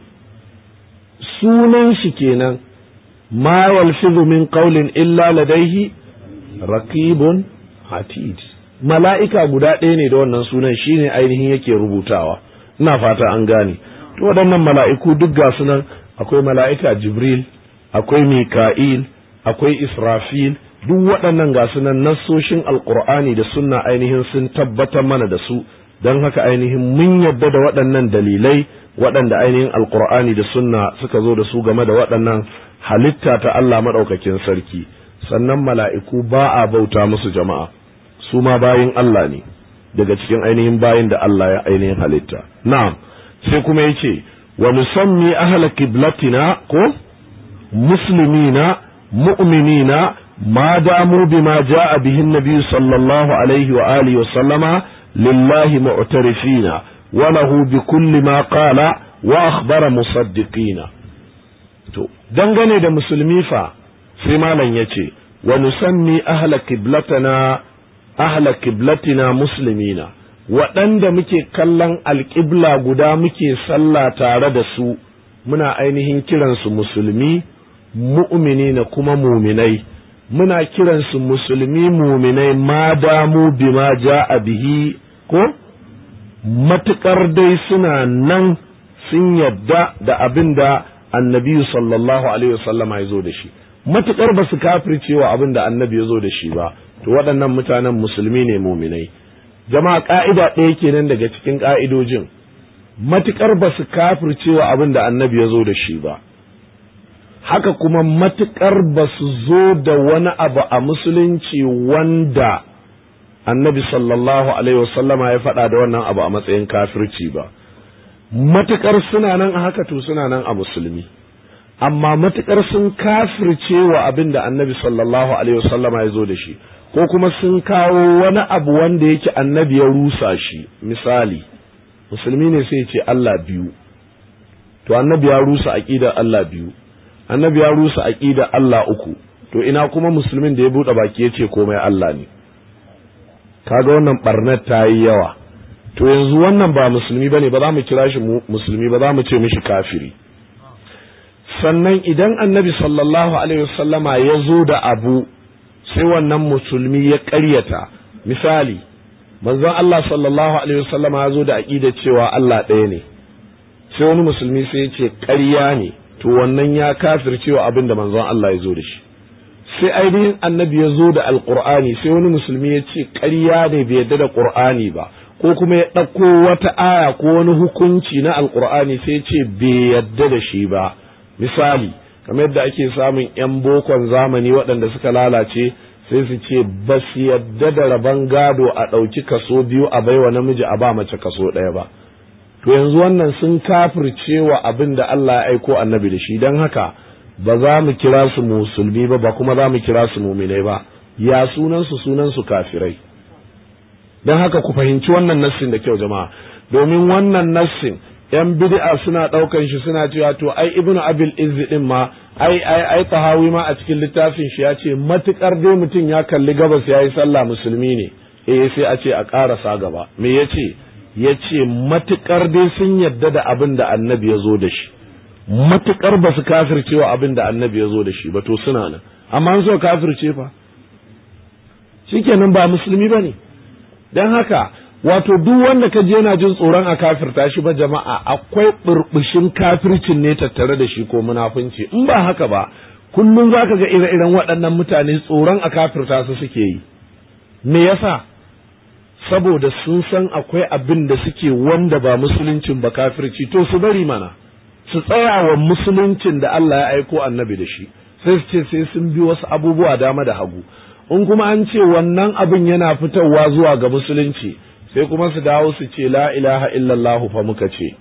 sunan shi kenan ma yalfizu min qawlin illa ladaihi raqibun atid mala'ika guda ɗaya ne da wannan sunan shine ainihin yake rubutawa ina fata an gane to waɗannan mala'iku duk ga sunan akwai mala'ika jibril akwai mika'il akwai israfil duk waɗannan ga sunan nassoshin alkur'ani da sunna ainihin sun tabbatar mana da su don haka ainihin mun yadda da waɗannan dalilai waɗanda ainihin alkur'ani da sunna suka zo da su game da waɗannan halitta ta Allah maɗaukakin sarki sannan mala'iku ba a bauta musu jama'a su ma bayin Allah ne daga cikin ainihin bayin da Allah ya ainihin halitta na'am sai kuma yace wa nusammi ahla qiblatina ko muslimina mu'minina ما داموا بما جاء به النبي صلى الله عليه وآله وسلم لله معترفين وله بكل ما قال وأخبر مصدقين to dangane da musulmi fa sai malam ya ce wa nusammi ahla qiblatana ahla qiblatina muslimina waɗanda muke kallon alƙibla guda muke sallah tare da su muna ainihin kiransu musulmi mu'mini na kuma muminai muna kiransu musulmi muminai ma damu bima a bihi ko matuƙar dai suna nan sun yadda da abin da annabi sallallahu alaihi wasallama ya zo da shi matuƙar ba su kafircewa abin da annabi ya zo da shi ba to waɗannan mutanen musulmi ne muminai jama'a ƙa'ida ɗaya kenan daga cikin ƙa'idojin matuƙar ba su kafircewa abin da annabi ya zo da shi ba haka kuma matuƙar ba su zo da wani abu a musulunci wanda annabi sallallahu alaihi wasallama ya faɗa da wannan abu a matsayin kafirci ba matuƙar suna nan a haka to suna nan a musulmi amma matuƙar sun kafirce wa abin da annabi sallallahu alaihi wasallama ya zo da shi ko kuma sun kawo wani abu wanda yake annabi ya rusa shi misali musulmi ne sai ce Allah biyu to annabi ya rusa aqidar Allah biyu annabi ya rusa aqidar Allah uku to ina kuma musulmin da ya bude baki ya ce komai Allah ne kaga wannan barnar ta yi yawa to yanzu wannan ba musulmi bane ba za mu kira shi musulmi ba za mu ce mishi kafiri sannan idan annabi sallallahu alaihi wasallama ya zo da abu sai wannan musulmi ya ƙaryata misali manzon Allah sallallahu alaihi wasallama ya zo da aqida cewa Allah ɗaya ne sai wani musulmi sai ya ce ƙarya ne to wannan ya kafircewa abin da manzon Allah ya zo da shi sai ainihin annabi ya zo da alqur'ani sai wani musulmi ya ce ƙarya ne bai yarda da qur'ani ba ko kuma ya ɗauko wata aya ko wani hukunci na alqur'ani sai ya ce bai yarda da shi ba misali kamar yadda ake samun 'yan bokon zamani waɗanda suka lalace sai su ce ba su yadda da rabon gado a ɗauki kaso biyu a baiwa namiji a ba mace kaso ɗaya ba to yanzu wannan sun kafirce wa abin da Allah ya aiko annabi da shi don haka ba za mu kira su musulmi ba ba kuma za mu kira su muminai ba ya sunansu sunansu kafirai don haka ku fahimci wannan nassin da kyau jama'a domin wannan nassin yan bid'a suna ɗaukan shi suna cewa to ai ibnu abil izzi din ma ai ai ai tahawi ma a cikin littafin shi ya ce matukar dai mutum ya kalli gabas ya yi sallah musulmi ne eh sai a ce a ƙarasa gaba me yace yace matukar dai sun yadda da abin da annabi ya zo da shi matukar ba su kafircewa abin da annabi ya zo da shi ba to suna nan amma an so kafirce fa shikenan ba musulmi bane dan haka wato duk wanda ka je yana jin tsoron a kafirta shi ba jama'a akwai burbushin kafircin ne tattare da shi ko munafunci in ba haka ba kullum za ka ga ire-iren waɗannan mutane tsoron a kafirta su suke yi me yasa saboda sun san akwai abin da suke wanda ba musuluncin ba kafirci to su bari mana su tsaya wa musuluncin da Allah ya aiko annabi da shi sai su ce sai sun bi wasu abubuwa dama da hagu in kuma an ce wannan abin yana fitowa zuwa ga musulunci sai kuma su dawo su ce la ilaha illallahu fa muka ce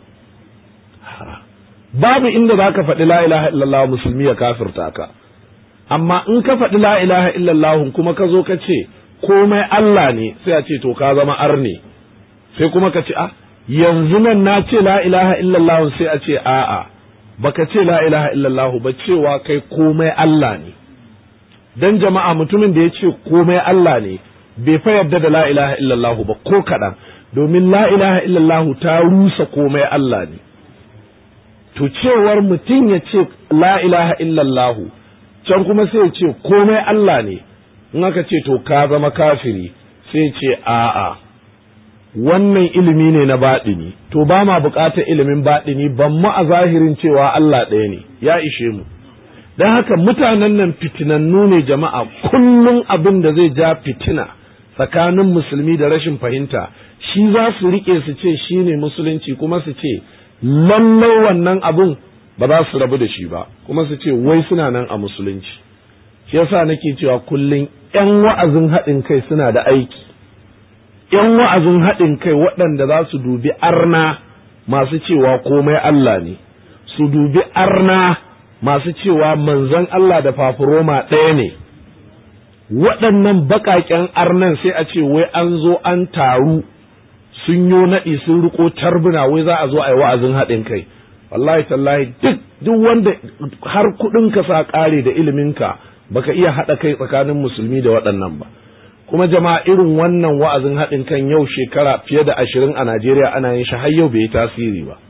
babu inda za ka faɗi la ilaha illallah musulmi ya kafirta ka amma in ka faɗi la ilaha illallah kuma ka zo ka ce komai Allah ne sai a ce to ka zama arne sai kuma ka ce a yanzu nan na ce la ilaha illallah sai a ce a'a baka ce la ilaha illallah ba cewa kai komai Allah ne dan jama'a mutumin da ya ce komai Allah ne bai fa yarda da la ilaha illallah ba ko kaɗan domin la ilaha illallah ta rusa komai Allah ne to cewar mutum ya ce la ilaha illallah can kuma sai ya ce komai Allah ne in aka ce to ka zama kafiri sai ce a'a wannan ilimi ne na baɗini to ba ma buƙatar ilimin baɗini ban mu a zahirin cewa Allah ɗaya ne ya ishe mu don haka mutanen nan fitinannu ne jama'a kullum abin da zai ja fitina tsakanin musulmi da rashin fahimta shi za su riƙe su ce shi ne musulunci kuma su ce lallai wannan abin ba za su rabu da shi ba kuma su ce wai suna nan a musulunci shi yasa nake cewa kullum 'yan wa'azin haɗin kai suna da aiki ‘yan wa'azin haɗin kai waɗanda za su dubi arna masu cewa komai Allah ne, su dubi arna masu cewa manzon Allah da fafuroma ɗaya ne, waɗannan baƙaƙen arnan sai a ce wai an zo an taru sun yo naɗi sun riko tarbuna wai za a zo a yi wa'azin haɗin kai. Wallahi tallahi duk duk wanda har kuɗin ka sa ƙare da iliminka baka iya haɗa kai tsakanin musulmi da waɗannan ba. kuma jama'a irin wannan wa'azin haɗin kan yau shekara fiye da ashirin a Najeriya ana yin shi har yau bai yi tasiri ba.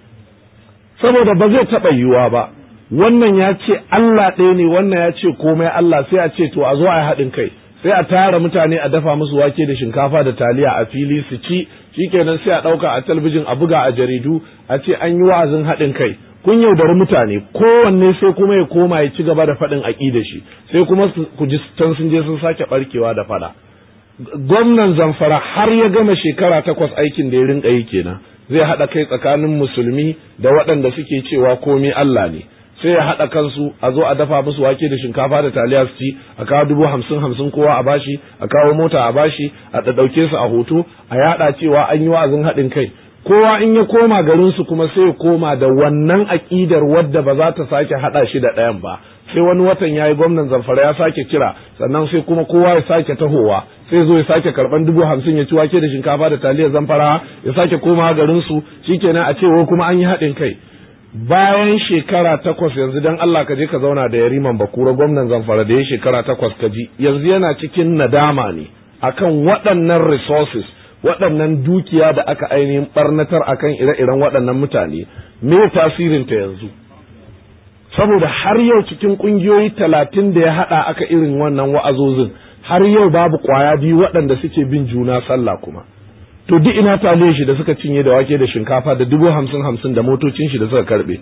Saboda ba zai taɓa yiwuwa ba, wannan ya ce Allah ɗaya ne, wannan ya ce komai Allah sai a ce to a zo a yi haɗin kai, sai a tara mutane a dafa musu wake da shinkafa da taliya a fili su ci, shikenan sai a ɗauka a talbijin a buga a jaridu a ce an yi wa'azin haɗin kai. kun yaudari mutane kowanne sai kuma ya koma ya ci gaba da faɗin aƙida shi sai kuma ku ji can sun je sun sake ɓarkewa da faɗa gwamnan zamfara har ya gama shekara takwas aikin da ya rinka yi kenan zai haɗa kai tsakanin musulmi da waɗanda suke cewa komai Allah ne sai ya haɗa kansu a zo a dafa musu wake da shinkafa da taliya su ci a kawo dubu hamsin hamsin kowa a bashi a kawo mota a bashi a ɗauke su a hoto a yaɗa cewa an yi wa'azin haɗin kai kowa in ya koma garinsu kuma sai ya koma da wannan aƙidar wadda ba za ta sake haɗa shi da ɗayan ba sai wani watan ya yi gwamnan zamfara ya sake kira sannan sai kuma kowa ya sake tahowa sai zo ya sake karɓan dubu hamsin ya ci wake da shinkafa da taliyar zamfara ya sake koma garinsu shikenan a ce wai kuma an yi haɗin kai bayan shekara takwas yanzu dan Allah ka je ka zauna da yariman bakura gwamnan zamfara da ya shekara takwas ka ji yanzu yana cikin nadama ne akan waɗannan resources waɗannan dukiya da aka ainihin barnatar akan ire-iren waɗannan mutane me tasirinta yanzu saboda har yau cikin ƙungiyoyi talatin da ya haɗa aka irin wannan wa'azozin har yau babu ƙwaya biyu waɗanda suke bin juna sallah kuma to duk ina taliye shi da suka cinye da wake da shinkafa da dubu hamsin hamsin da motocin shi da suka karɓe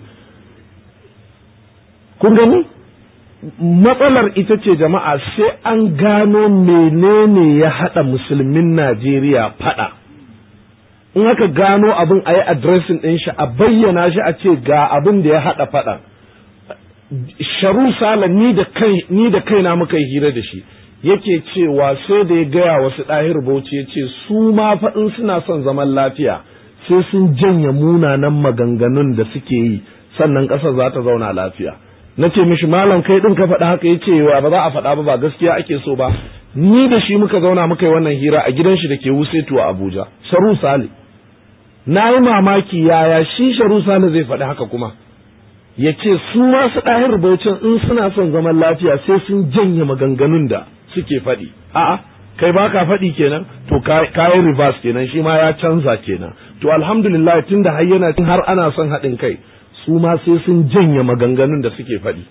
kun gani matsalar ita ce jama'a sai an gano menene ya haɗa musulmin Najeriya faɗa. In aka gano abin a yi adresin ɗin shi a bayyana shi a ce ga abin da ya haɗa faɗa. Sharu Sala ni da kai ni da kaina muka yi hira da shi yake cewa sai da ya gaya wasu ɗahir bauchi ya ce su ma faɗin suna son zaman lafiya sai sun janye munanan maganganun da suke yi sannan ƙasar za ta zauna lafiya. na ce mishi malam kai din ka faɗa haka yace wa ba za a faɗa ba ba gaskiya ake so ba ni da shi muka zauna muka yi wannan hira a gidan shi da ke wusetu a Abuja Sharu Sale na yi mamaki yaya shi Sharu Sale zai faɗi haka kuma ya ce su masu ɗahir baucin in suna son zaman lafiya sai sun janye maganganun da suke faɗi a'a kai ba ka faɗi kenan to kayi reverse kenan shi ma ya canza kenan to alhamdulillah tunda har yana har ana son haɗin kai su ma sai sun janye maganganun da suke faɗi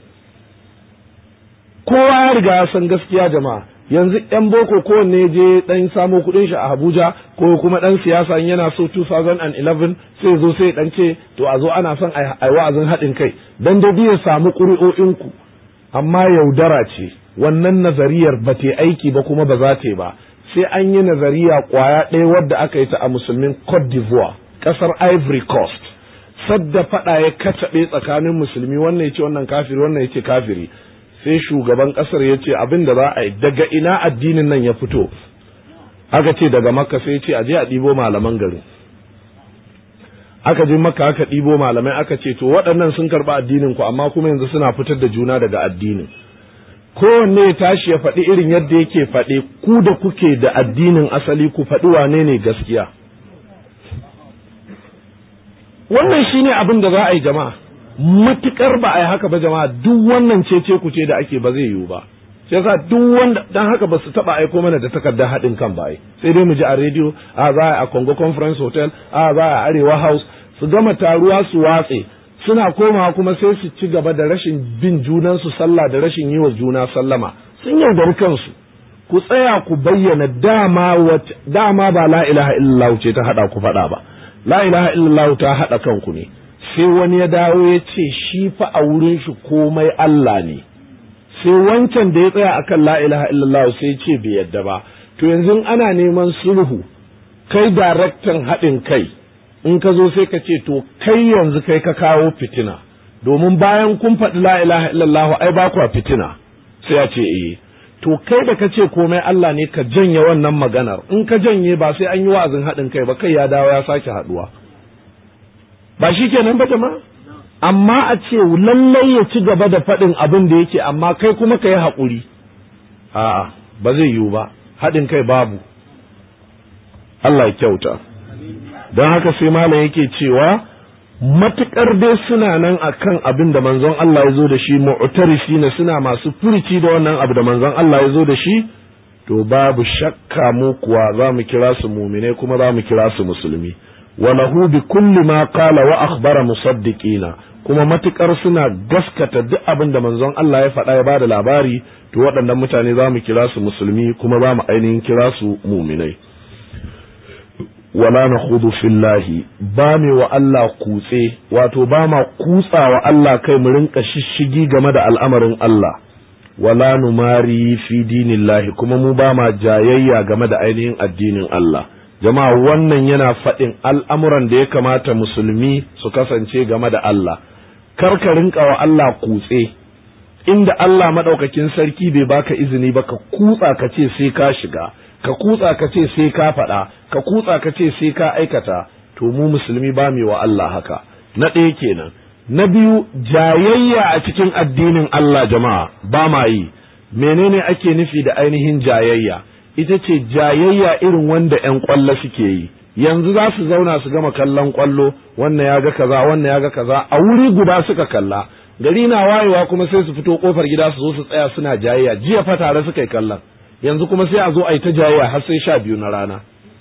kowa ya riga ya san gaskiya jama'a yanzu yan boko kowanne je dan samo kuɗin shi a Abuja ko kuma dan siyasa yana so 2011 sai zo sai dan ce to a zo ana son ai wa'azin haɗin kai dan da biya samu ƙuri'o'in ku amma yaudara ce wannan nazariyar ba ta aiki ba kuma ba za ta ba sai an yi nazariya kwaya ɗaya wadda aka yi ta a musulmin Cote d'Ivoire ƙasar Ivory Coast sadda faɗa ya kacaɓe tsakanin musulmi wannan ya ce wannan kafiri wannan ya ce kafiri sai shugaban ƙasar ya ce abin da za a yi daga ina addinin nan ya fito aka ce daga makka sai ce a je a ɗibo malaman gari aka je makka aka ɗibo malamai aka ce to waɗannan sun karɓi addinin ku amma kuma yanzu suna fitar da juna daga addinin kowanne ya tashi ya faɗi irin yadda yake faɗi ku da kuke da addinin asali ku faɗi wane ne gaskiya wannan shine abin da za a yi jama'a matukar ba a yi haka ba jama'a duk wannan cece ku ce da ake ba zai yiwu ba sai yasa duk wanda dan haka ba su taba aiko mana da takardar haɗin kan ba sai dai mu ji a rediyo a za a Congo Conference Hotel a za a Arewa House su gama taruwa su watse suna komawa kuma sai su ci gaba da rashin bin junansu sallah da rashin yi wa juna sallama sun yaudari kansu ku tsaya ku bayyana dama dama ba la ilaha illallah ce ta hada ku faɗa ba la ilaha illallah ta haɗa kanku ne sai wani ya dawo ya ce shi fa a wurin shi komai Allah ne sai wancan da ya tsaya akan la ilaha illallah sai ce bai yadda ba to yanzu ana neman sulhu kai daraktan haɗin kai in ka zo sai ka ce to kai yanzu kai ka kawo fitina domin bayan kun faɗi la ilaha illallah ai ba kwa fitina sai ya ce eh to kai da ka ce komai Allah ne ka janye wannan maganar in ka janye ba sai an yi wa'azin haɗin kai ba kai ya dawo ya sake haɗuwa ba shi kenan ba jama'a amma a ce lallai ya ci gaba da faɗin abin da yake amma kai kuma ka yi haƙuri a'a ba zai yiwu ba haɗin kai babu Allah ya kyauta don haka sai malam yake cewa matuƙar dai suna nan akan abin da manzon Allah ya zo da shi mu'tarisi ne suna masu furici da wannan abu da manzon Allah ya zo da shi to babu shakka mu kuwa za mu kira su mumine kuma za mu kira su musulmi wa lahu bi kulli ma qala wa akhbara musaddiqina kuma matukar suna gaskata duk abin da manzon Allah ya faɗa ya bada labari to waɗannan mutane za mu kira su musulmi kuma za mu ainihin kira su muminai wala na hudu fillahi ba me wa Allah kutse wato ba ma kutsa wa Allah kai mu rinka shishigi game da al'amarin Allah wala numari fi dinillahi kuma mu ba ma jayayya game da ainihin addinin Allah jama'a wannan yana faɗin al'amuran da ya kamata musulmi su kasance game da Allah kar ka rinka wa Allah kutse inda Allah maɗaukakin sarki bai baka izini ba ka kutsa ka ce sai ka shiga ka kutsa ka ce sai ka faɗa ka kutsa ka ce sai ka aikata to mu musulmi ba mu wa Allah haka na ɗaya kenan na biyu jayayya a cikin addinin Allah jama'a ba ma yi menene ake nufi da ainihin jayayya ita ce jayayya irin wanda ‘yan ƙwallo suke yi yanzu za su zauna su gama kallon kwallo wannan ya ga kaza wannan ya ga kaza a wuri guda suka kalla gari na wayewa kuma sai su fito kofar gida su zo su tsaya suna jayayya jiya fa tare suka yi kallon yanzu kuma sai a zo a yi ta jayayya har sai sha biyu na rana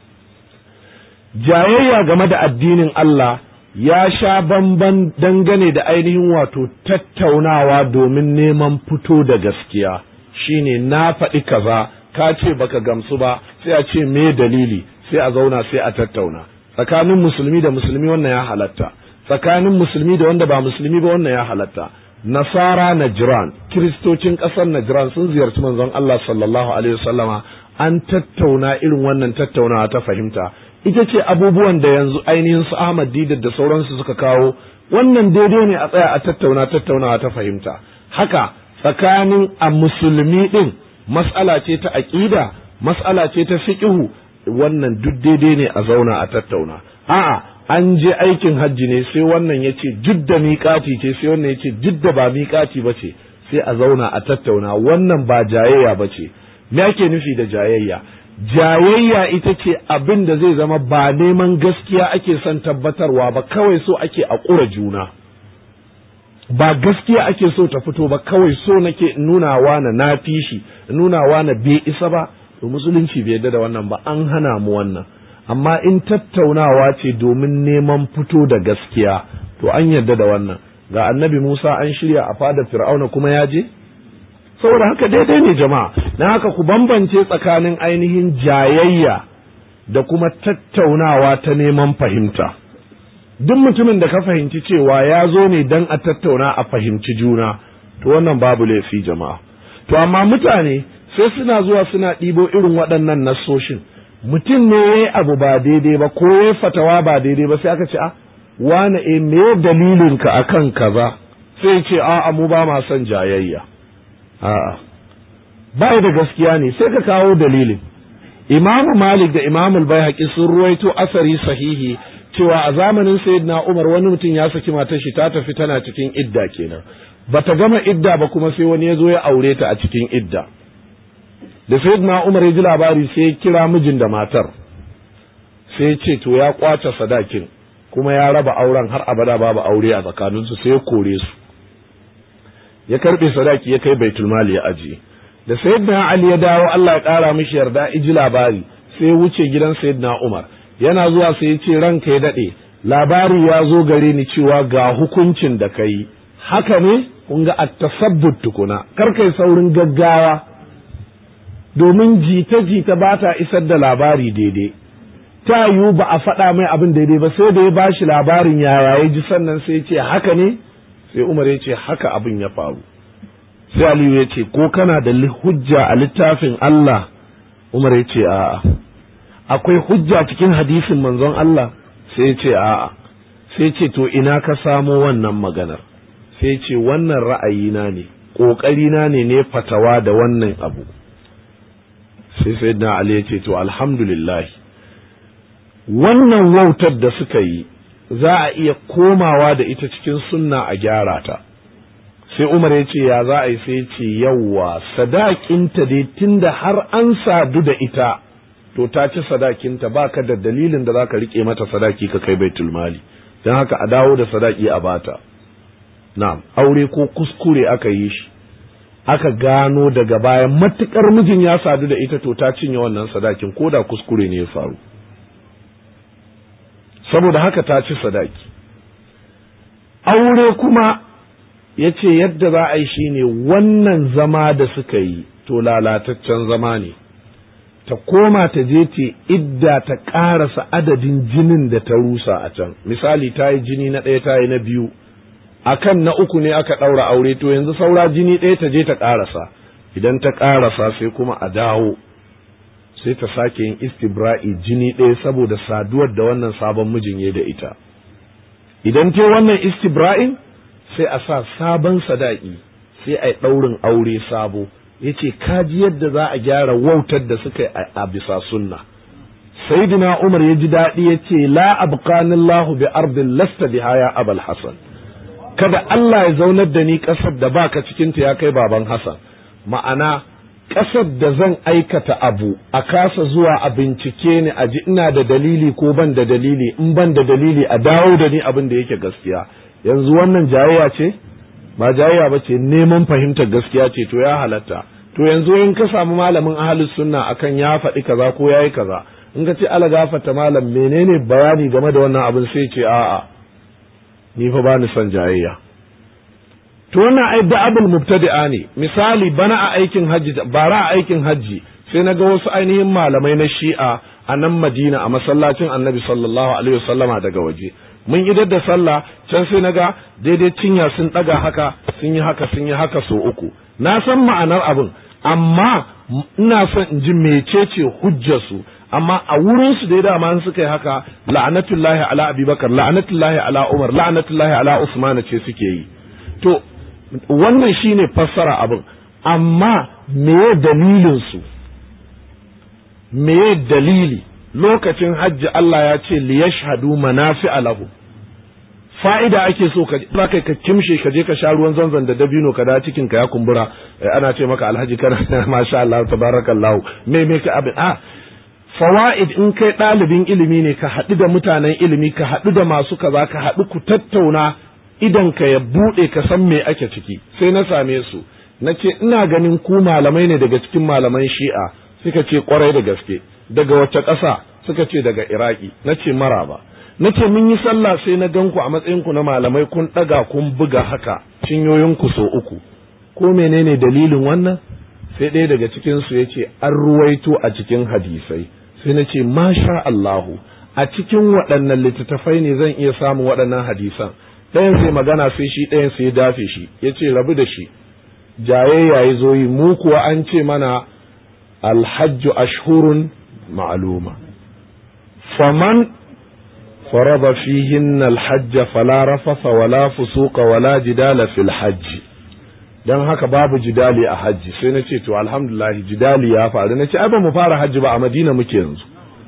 jayayya game da addinin Allah ya sha bamban dangane da ainihin wato tattaunawa domin neman fito da gaskiya shine na faɗi kaza ka ce baka gamsu ba sai a ce me dalili sai a zauna sai a tattauna tsakanin musulmi da musulmi wannan ya halatta tsakanin musulmi da wanda ba musulmi ba wannan ya halatta nasara najran kiristocin ƙasar najran sun ziyarci manzon Allah sallallahu alaihi wasallama an tattauna irin wannan tattaunawa ta fahimta ita ce abubuwan da yanzu ainihin su Ahmad Didar da sauransu suka kawo wannan daidai ne a tsaya a tattauna tattaunawa ta fahimta haka tsakanin a musulmi din mas'ala ce ta aqida mas'ala ce ta fiqhu wannan duk daidai ne a zauna a tattauna a'a an je aikin hajji ne sai wannan ya ce jidda miƙati ce sai wannan ya ce jidda ba miƙati ba ce sai a zauna a tattauna wannan ba jayayya ba ce me ake nufi da jayayya jayayya ita ce abin da zai zama ba neman gaskiya ake son tabbatarwa ba kawai so ake a ƙura juna ba gaskiya ake so ta fito ba kawai so nake nunawa na na fi shi nunawa na bai isa ba to musulunci bai yarda da wannan ba an hana mu wannan amma in tattaunawa ce domin neman fito da gaskiya to an yarda da wannan ga annabi Musa an shirya a fadar Fir'auna kuma ya je saboda haka daidai ne jama'a na haka ku bambance tsakanin ainihin jayayya da kuma tattaunawa ta neman fahimta duk mutumin da ka fahimci cewa ya zo ne don a tattauna a fahimci juna to wannan babu laifi jama'a to amma mutane sai suna zuwa suna ɗibo irin waɗannan nassoshin mutum ne ya yi abu ba daidai ba ko ya fatawa ba daidai ba sai aka ce a wane e me dalilinka akan kaza sai ce a mu ba ma son jayayya a'a ba da gaskiya ne sai ka kawo dalilin imamu malik da imamu bai sun ruwaito asari sahihi cewa a zamanin sayyidina umar wani mutum ya saki matar shi ta tafi tana cikin idda kenan bata gama idda ba kuma sai wani ya zo ya aure ta a cikin idda da sayyidina umar ya ji labari sai ya kira mijin da matar sai ya ce to ya kwace sadakin kuma ya raba auren har abada babu aure a tsakaninsu sai ya kore su ya karbe sadaki ya kai baitul mali ya ajiye da sayyidina ali ya dawo Allah ya kara mishi yarda iji labari sai ya wuce gidan sayyidina umar yana zuwa sai ya ce ranka ya dade labari ya zo gare ni cewa ga hukuncin da kai haka ne kun ga at-tasabbut tukuna kar kai saurin gaggawa domin jita-jita ba ta isar da labari daidai ta yiwu ba a faɗa mai abin daidai ba sai da ya ba shi labarin yaya ya ji sannan sai ya ce haka ne sai umar ya ce haka abin ya faru sai aliyu ya ce ko kana da hujja a littafin Allah umar ya ce a'a akwai hujja cikin hadisin manzon Allah sai ya ce a'a sai ce to ina ka samo wannan maganar sai ce wannan ra'ayina ne ƙoƙarina ne ne fatawa da wannan abu sai sai na Ali ya ce to alhamdulillah wannan wautar da suka yi za a iya komawa da ita cikin sunna a gyara ta sai Umar ya ce ya za a yi sai ya ce yawwa sadakinta dai tunda har an sadu da ita to ta ci sadakinta baka da dalilin da zaka rike mata sadaki ka kai baitul mali don haka a dawo da sadaki a bata na'am aure ko kuskure aka yi shi aka gano daga baya matukar mijin ya sadu da ita to ta cinye wannan sadakin ko da kuskure ne ya faru saboda haka ta ci sadaki aure kuma ya ce yadda za a yi shi ne wannan zama da suka yi to lalataccen zama ne ta koma ta je ta idda ta ƙarasa adadin jinin da ta rusa a can misali ta yi jini na ɗaya ta yi na biyu akan na uku ne aka ɗaura aure to yanzu saura jini ɗaya ta je ta ƙarasa idan ta ƙarasa sai kuma a dawo sai ta sake yin istibra'i jini ɗaya saboda saduwar da wannan sabon mijin ya da ita idan ta wannan istibra'in sai a sa sabon sadaki sai a yi ɗaurin aure sabo ya ce kaji yadda za a gyara wautar da suka yi a bisa sunna sayyidina umar ya ji daɗi ya ce la abqanillahu bi ardin lasta biha ya abal hasan kada Allah ya zaunar da ni ƙasar da baka cikinta ya kai baban Hassan ma'ana ƙasar da zan aikata abu a kasa zuwa a bincike ni a ji ina da dalili ko ban da dalili in ban da dalili a dawo da ni abin da yake gaskiya yanzu wannan jayayya ce ba jayayya ba ce neman fahimtar gaskiya ce to ya halatta to yanzu in ka samu malamin ahalus sunna akan ya faɗi kaza ko yayi kaza in ka ce ala gafata malam menene bayani game da wannan abin sai ce a'a ni fa bani son jayayya to wannan ai da'abul mubtadi'a ne misali bana a aikin hajji bara a aikin hajji sai na ga wasu ainihin malamai na shi'a a nan madina a masallacin annabi sallallahu alaihi wasallama daga waje mun idar da sallah can sai na ga daidai cinya sun ɗaga haka sun yi haka sun yi haka so uku na san ma'anar abin amma ina son in ji mecece hujjarsu amma a wurin su dai dama suka yi haka la'anatullahi ala abubakar la'anatullahi ala umar la'anatullahi ala usman ce suke yi to wannan shine fassara abin amma meye dalilin su meye dalili lokacin hajji Allah ya ce li yashhadu manafi'a lahu fa'ida ake so ka za kai ka kimshe ka je ka sha ruwan zanzan da dabino ka da cikin ka ya kumbura ana ce maka alhaji kana masha Allah tabarakallahu me me ka abin a fawaid in kai ɗalibin ilimi ne ka haɗu da mutanen ilimi ka haɗu da masu kaza ka haɗu ku tattauna idan ka ya buɗe ka san me ake ciki sai na same su na ce ina ganin ku malamai ne daga cikin malaman shi'a suka ce kwarai da gaske daga wace ƙasa suka ce daga iraki na ce maraba na ce mun yi sallah sai na gan ku a matsayin ku na malamai kun ɗaga kun buga haka cinyoyin ku so uku ko menene dalilin wannan sai ɗaya daga cikin su ya ce an ruwaito a cikin hadisai sai na ce masha Allahu a cikin waɗannan littattafai ne zan iya samun waɗannan hadisan ɗayan sai magana sai shi ɗayan sai ya dafe shi ya ce rabu da shi jayayya ya zo yi mu kuwa an ce mana alhajju ashhurun ma'luma faman farada fihinna alhajj fala rafasa wala fusuqa wala jidala fil hajj dan haka babu jidali a hajji sai na ce to alhamdulillah jidali ya faru na ce ai ba mu fara hajji ba a madina muke yanzu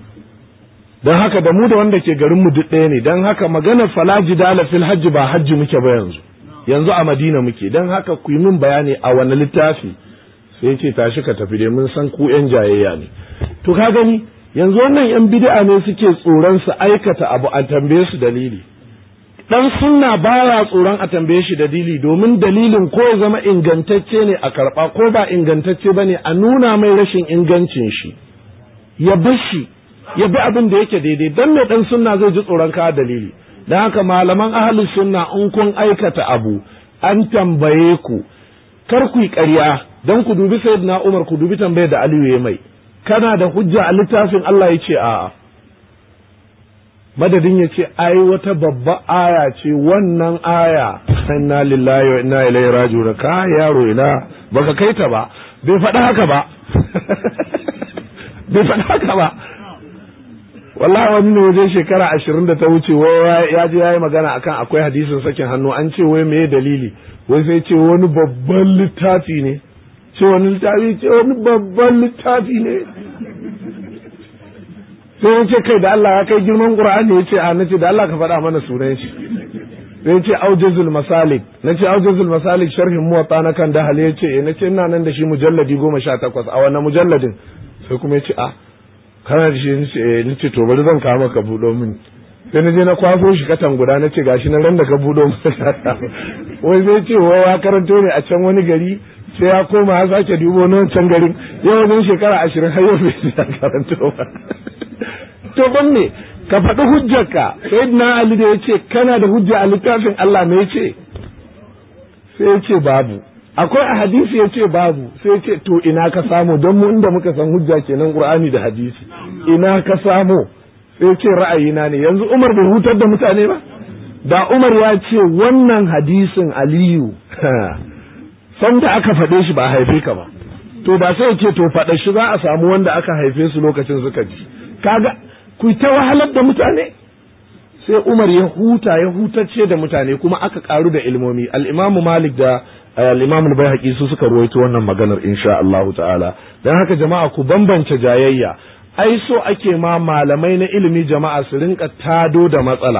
don haka da mu da wanda ke garin mu duk ɗaya ne don haka maganar fala jidala fil hajji ba hajji muke ba yanzu yanzu a madina muke don haka ku yi min bayani a wani littafi sai ce tashi ka tafi dai mun san ku yan jayayya ne to ka gani yanzu wannan yan bid'a ne suke tsoron su aikata abu a tambaye su dalili dan sunna baya tsoron a tambaye shi dalili domin dalilin ko ya zama ingantacce ne a karba ko ba ingantacce bane a nuna mai rashin ingancin shi ya bar shi ya bi abin da yake daidai dan mai dan sunna zai ji tsoron ka dalili dan haka malaman ahlus sunna in kun aikata abu an tambaye ku kar ku yi ƙarya dan ku dubi sayyidina Umar ku dubi tambayar da Aliyu ya mai kana da hujja a littafin Allah ya ce a'a madadin ya ce ai wata babba aya ce wannan aya inna lillahi wa inna ilaihi raji'un ka yaro ina baka kai ta ba bai faɗa haka ba bai faɗa haka ba wallahi wani ne wajen shekara ashirin da ta wuce wai ya je ya yi magana akan akwai hadisin sakin hannu an ce wai meye dalili wai sai ce wani babban littafi ne ce wani littafi ce wani babban littafi ne sai ya ce kai da Allah ya kai girman Qur'ani ya ce a nace da Allah ka faɗa mana sunan shi sai ya ce aujazul masalik na ce aujazul masalik sharhin muwatta na kan dahal ya ce na ce ina nan da shi mujalladi goma sha takwas a wannan mujalladin sai kuma ya ce a kana da shi ni ce to bari zan kawo maka buɗo min sai na je na kwaso shi katan guda na ce gashi na ran da ka buɗo min wai sai ce wai ya karanto ne a can wani gari sai ya koma ya sake dubo na wancan garin yau wajen shekara ashirin har yau bai ya karanto ba to ban ne ka faɗi hujjarka sai na Ali da ya ce kana da hujja a littafin Allah me ya ce sai ya ce babu akwai a hadisi ya ce babu sai ce to ina ka samu don mu inda muka san hujja kenan qur'ani da hadisi ina ka samu sai ce ra'ayina ne yanzu umar bai hutar da mutane ba da umar ya ce wannan hadisin aliyu san da aka faɗe shi ba haife ka ba to ba sai ce to faɗa shi za a samu wanda aka haife su lokacin suka ji kaga ku ta wahalar da mutane sai umar ya huta ya hutacce da mutane kuma aka karu da ilmomi al-imamu malik da al-Imam al-Baihaqi su suka ruwaito wannan maganar insha Allah ta'ala dan haka jama'a ku bambance jayayya ai so ake ma malamai na ilimi jama'a su rinka tado da matsala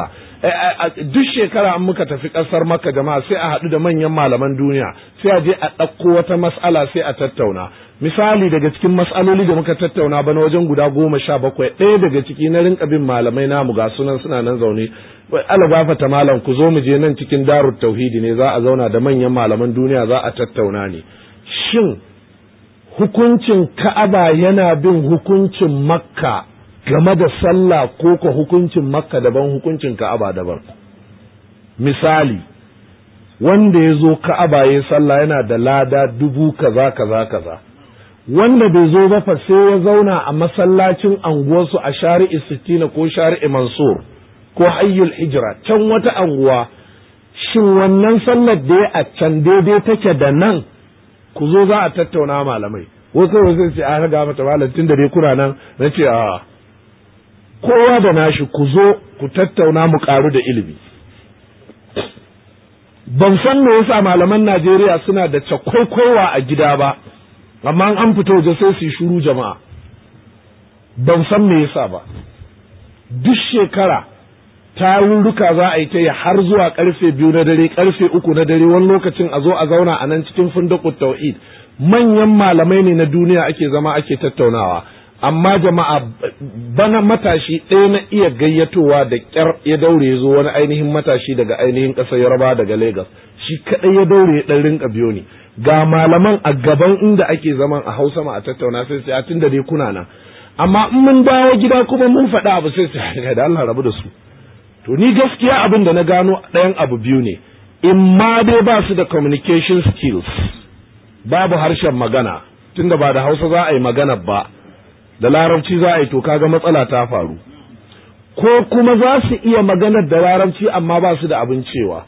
duk shekara an muka tafi ƙasar maka jama'a sai a haɗu da manyan malaman duniya sai a je a ɗauko wata mas'ala sai a tattauna misali daga cikin mas'aloli da muka tattauna bana wajen guda goma sha bakwai ɗaya daga ciki na rinka bin malamai namu ga sunan suna nan zaune ala gafata malam ku zo mu je nan cikin darut tauhidi ne za a zauna da manyan malaman duniya za a tattauna ne shin hukuncin ka'aba yana bin hukuncin makka game da sallah ko ka hukuncin makka daban hukuncin ka'aba daban misali wanda ya zo ka'aba ya sallah yana da lada dubu kaza kaza kaza wanda bai zo ba fa sai ya zauna a masallacin anguwarsu a shari'i sittina ko shari'i mansur ko hayyul hijira can wata anguwa shin wannan sallar da ya a can daidai take da nan ku zo za a tattauna malamai wasu wasu ce a ga mata malam tun da dai kuna nan na ce a kowa da nashi ku zo ku tattauna mu karu da ilimi ban san me yasa malaman Najeriya suna da cakwaikwaiwa a gida ba amma an fito waje sai su yi shuru jama'a ban san me yasa ba duk shekara tarurruka za a yi ta yi har zuwa karfe biyu na dare karfe uku na dare wani lokacin a zo a zauna a nan cikin fundakut tauhid manyan malamai ne na duniya ake zama ake tattaunawa amma jama'a bana matashi ɗaya na iya gayyatowa da ƙyar ya daure ya zo wani ainihin matashi daga ainihin ƙasar yarba daga Legas shi kaɗai ya daure ya ɗan rinka biyo ni ga malaman a gaban inda ake zaman a hausa ma a tattauna sai sai tun da dai kuna nan amma in mun dawo gida kuma mun faɗa abu sai sai da Allah rabu da su to ni gaskiya abin da na gano ɗayan abu biyu ne in ma dai ba su da communication skills babu harshen magana tunda ba da hausa za a yi magana ba da larabci za a yi to kaga matsala ta faru ko kuma za su iya maganar da larabci amma ba su da abin cewa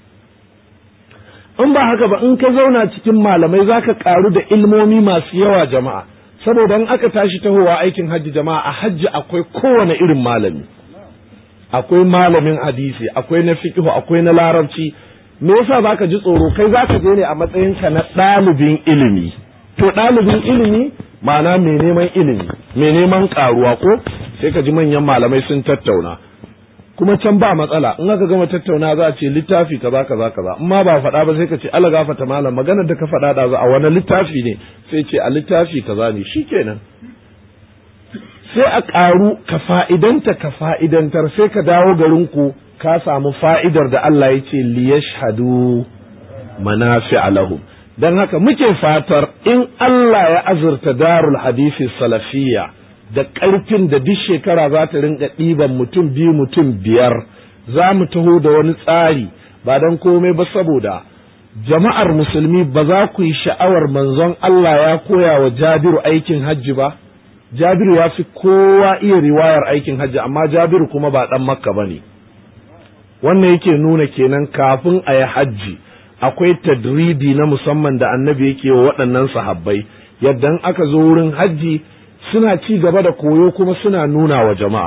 in ba haka ba in ka zauna cikin malamai za ka karu da ilmomi masu yawa jama'a saboda in aka tashi tahowa aikin hajji jama'a a hajji akwai kowane irin malami akwai malamin hadisi akwai na fiqh akwai na larabci me yasa zaka ji tsoro kai zaka je ne a matsayinka na ɗalibin ilimi to ɗalibin ilimi ma'ana mai neman ilimi mai neman karuwa ko sai ka ji manyan malamai sun tattauna kuma can ba matsala in aka gama tattauna za a ce littafi kaza kaza kaza in ma ba faɗa ba sai ka ce Allah gafata malam maganar da ka faɗa da za a wani littafi ne sai ce a littafi kaza ne shikenan sai a ƙaru ka fa'idanta ka fa'idantar sai ka dawo garinku ka samu fa'idar da Allah ya ce liyashhadu manafi lahum don haka muke fatar in Allah ya azurta darul hadisi salafiyya da ƙarfin da duk shekara za ta rinka ɗiban mutum biyu mutum biyar za mu taho da wani tsari ba don komai ba saboda jama'ar musulmi ba za ku yi sha'awar manzon Allah ya koya wa jabiru aikin hajji ba jabiru ya fi kowa iya riwayar aikin hajji amma jabiru kuma ba ɗan makka ba ne wannan yake nuna kenan kafin a yi hajji akwai tadribi na musamman da annabi yake wa waɗannan sahabbai yadda aka zo wurin hajji suna ci gaba da koyo kuma suna nuna wa jama'a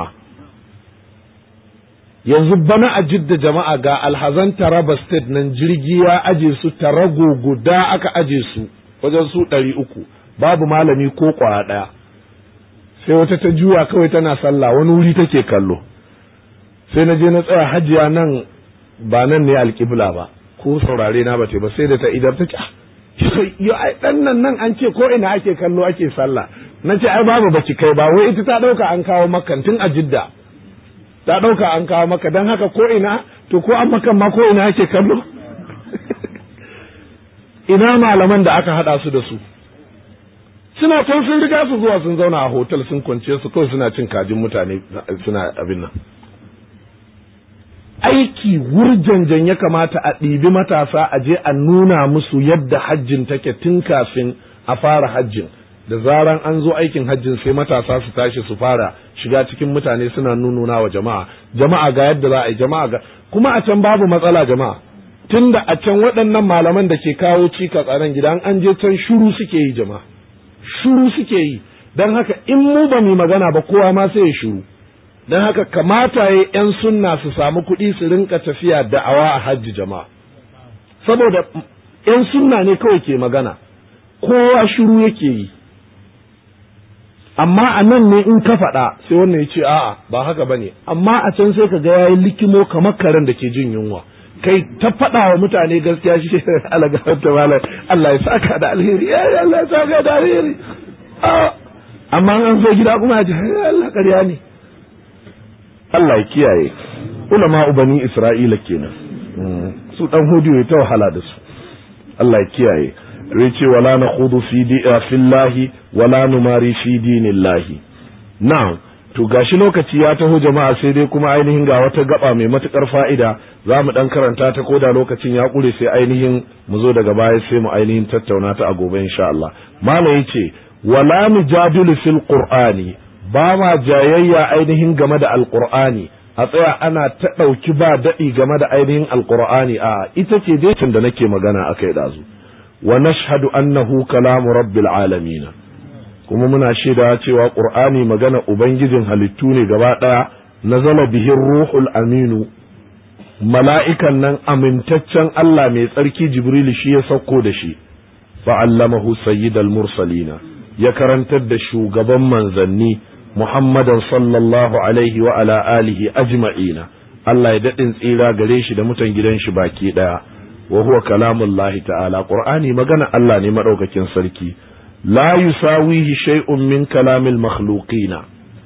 yanzu bana a jidda jama'a ga alhazan taraba state nan jirgi ya aje su tarago guda aka aje su wajen su ɗari uku babu malami ko ƙwaya ɗaya sai wata ta juya kawai tana sallah wani wuri take kallo sai na je na tsaya hajiya nan ba nan ne alƙibla ba ko saurare na bace ba sai da ta idar ta ce yo ai dan nan nan an ce ko ina ake kallo ake sallah na ce ai babu baki kai ba wai ita ta dauka an kawo makan tun a jidda ta dauka an kawo maka dan haka ko ina to ko an makan ma ko ina ake kallo ina malaman da aka hada su da su suna can sun riga su zuwa sun zauna a hotel sun kwance su kawai suna cin kajin mutane suna abin nan aiki wurjanjan ya kamata a ɗibi matasa a je a nuna musu yadda hajjin take tun kafin a fara hajjin da zaran an zo aikin hajjin sai matasa su tashi su fara shiga cikin mutane suna nununa wa jama'a jama'a ga yadda za a yi jama'a ga kuma a can babu matsala jama'a tunda a can waɗannan malaman da ke kawo cikas a nan gida an je can shuru suke yi jama'a shuru suke yi don haka in mu ba mu magana ba kowa ma sai ya shuru don haka kamata ya ‘yan sunna su samu kuɗi su rinka tafiya da'awa a hajji jama'a saboda ‘yan sunna ne kawai ke magana kowa shiru yake yi amma a nan ne in ka faɗa sai wannan ya ce a'a ba haka ba ne amma a can sai ka ga yayi likimo kamar karen da ke jin yunwa kai ta faɗa wa mutane gaskiya shi Allah ga ta mala Allah ya saka da alheri ya Allah ya saka da alheri amma an zo gida kuma ya ce Allah ƙarya ne Allah ya kiyaye ulama ubani Isra'ila kenan su dan hudu ya ta wahala da su Allah ya kiyaye ya ce wala na khudu fi fillahi wala numari fi dinillahi na'am to gashi lokaci ya taho jama'a sai dai kuma ainihin ga wata gaba mai matukar fa'ida za mu dan karanta ta koda lokacin ya kure sai ainihin mu zo daga baya sai mu ainihin tattauna ta a gobe insha Allah malam yace wala mujadilu fil qur'ani ba ma jayayya ainihin game da alqur'ani a tsaya ana ta ɗauki ba daɗi game da ainihin alqur'ani a ita ce dai da nake magana akai dazu wa nashhadu annahu kalamu rabbil alamin kuma muna shaida cewa qur'ani magana ubangijin halittu ne gaba daya nazala bihi ruhul aminu mala'ikan nan amintaccen Allah mai tsarki jibril shi ya sauko da shi fa'allamahu sayyidal mursalina ya karantar da shugaban manzanni muhammadan sallallahu alaihi wa ala alihi ajma'ina Allah ya daɗin tsira gare shi da mutan gidan shi baki ɗaya wa huwa kalamullahi ta'ala qur'ani magana Allah ne madaukakin sarki la yusawihi shay'un min kalamil makhluqina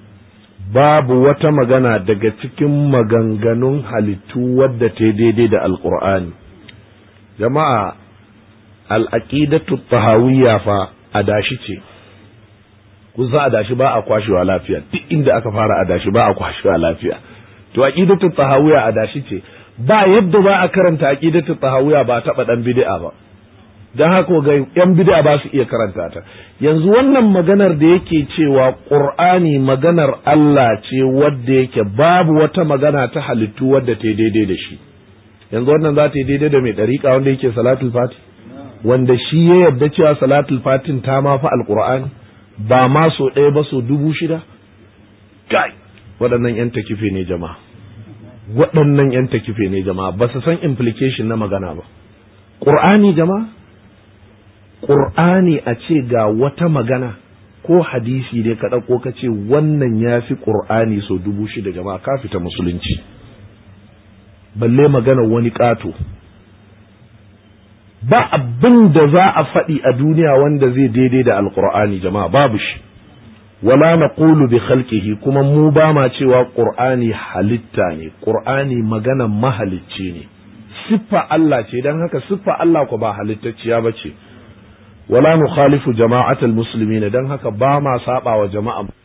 babu wata magana daga cikin maganganun halittu wadda ta daidai da alqur'ani jama'a al-aqidatu tahawiyya fa adashi ce kun san adashi ba a kwashewa lafiya duk inda aka fara adashi ba a kwashewa lafiya to aqidatu tahawiyya adashi ce ba yadda ba a karanta aqidatu tahawiyya ba taba dan bid'a ba dan haka ga yan bid'a ba su iya karanta ta yanzu wannan maganar da yake cewa qur'ani maganar Allah ce wadda yake babu wata magana ta halittu wadda ta daidai da shi yanzu wannan za ta yi daidai da mai dariƙa wanda yake salatul fati wanda shi ya yarda cewa salatul fatin ta ma fa alqur'ani ba ma so ɗaya ba so dubu shida kai waɗannan yan takife ne jama'a waɗannan yan takife ne jama'a ba su san implication na magana ba ƙur'ani jama'a ƙur'ani a ce ga wata magana ko hadisi ne ka ɗauko ka ce wannan ya fi ƙur'ani so dubu shida jama'a ka fita musulunci balle magana wani ƙato ba abin da za a faɗi a duniya wanda zai daidai da alƙur'ani jama'a babu shi wala naqulu bi khalqihi kuma mu ba ma cewa qur'ani halitta ne qur'ani magana mahalicci ne siffa Allah ce dan haka siffa Allah ko ba halittacciya bace wala nukhalifu jama'atal muslimin dan haka ba ma saba wa jama'a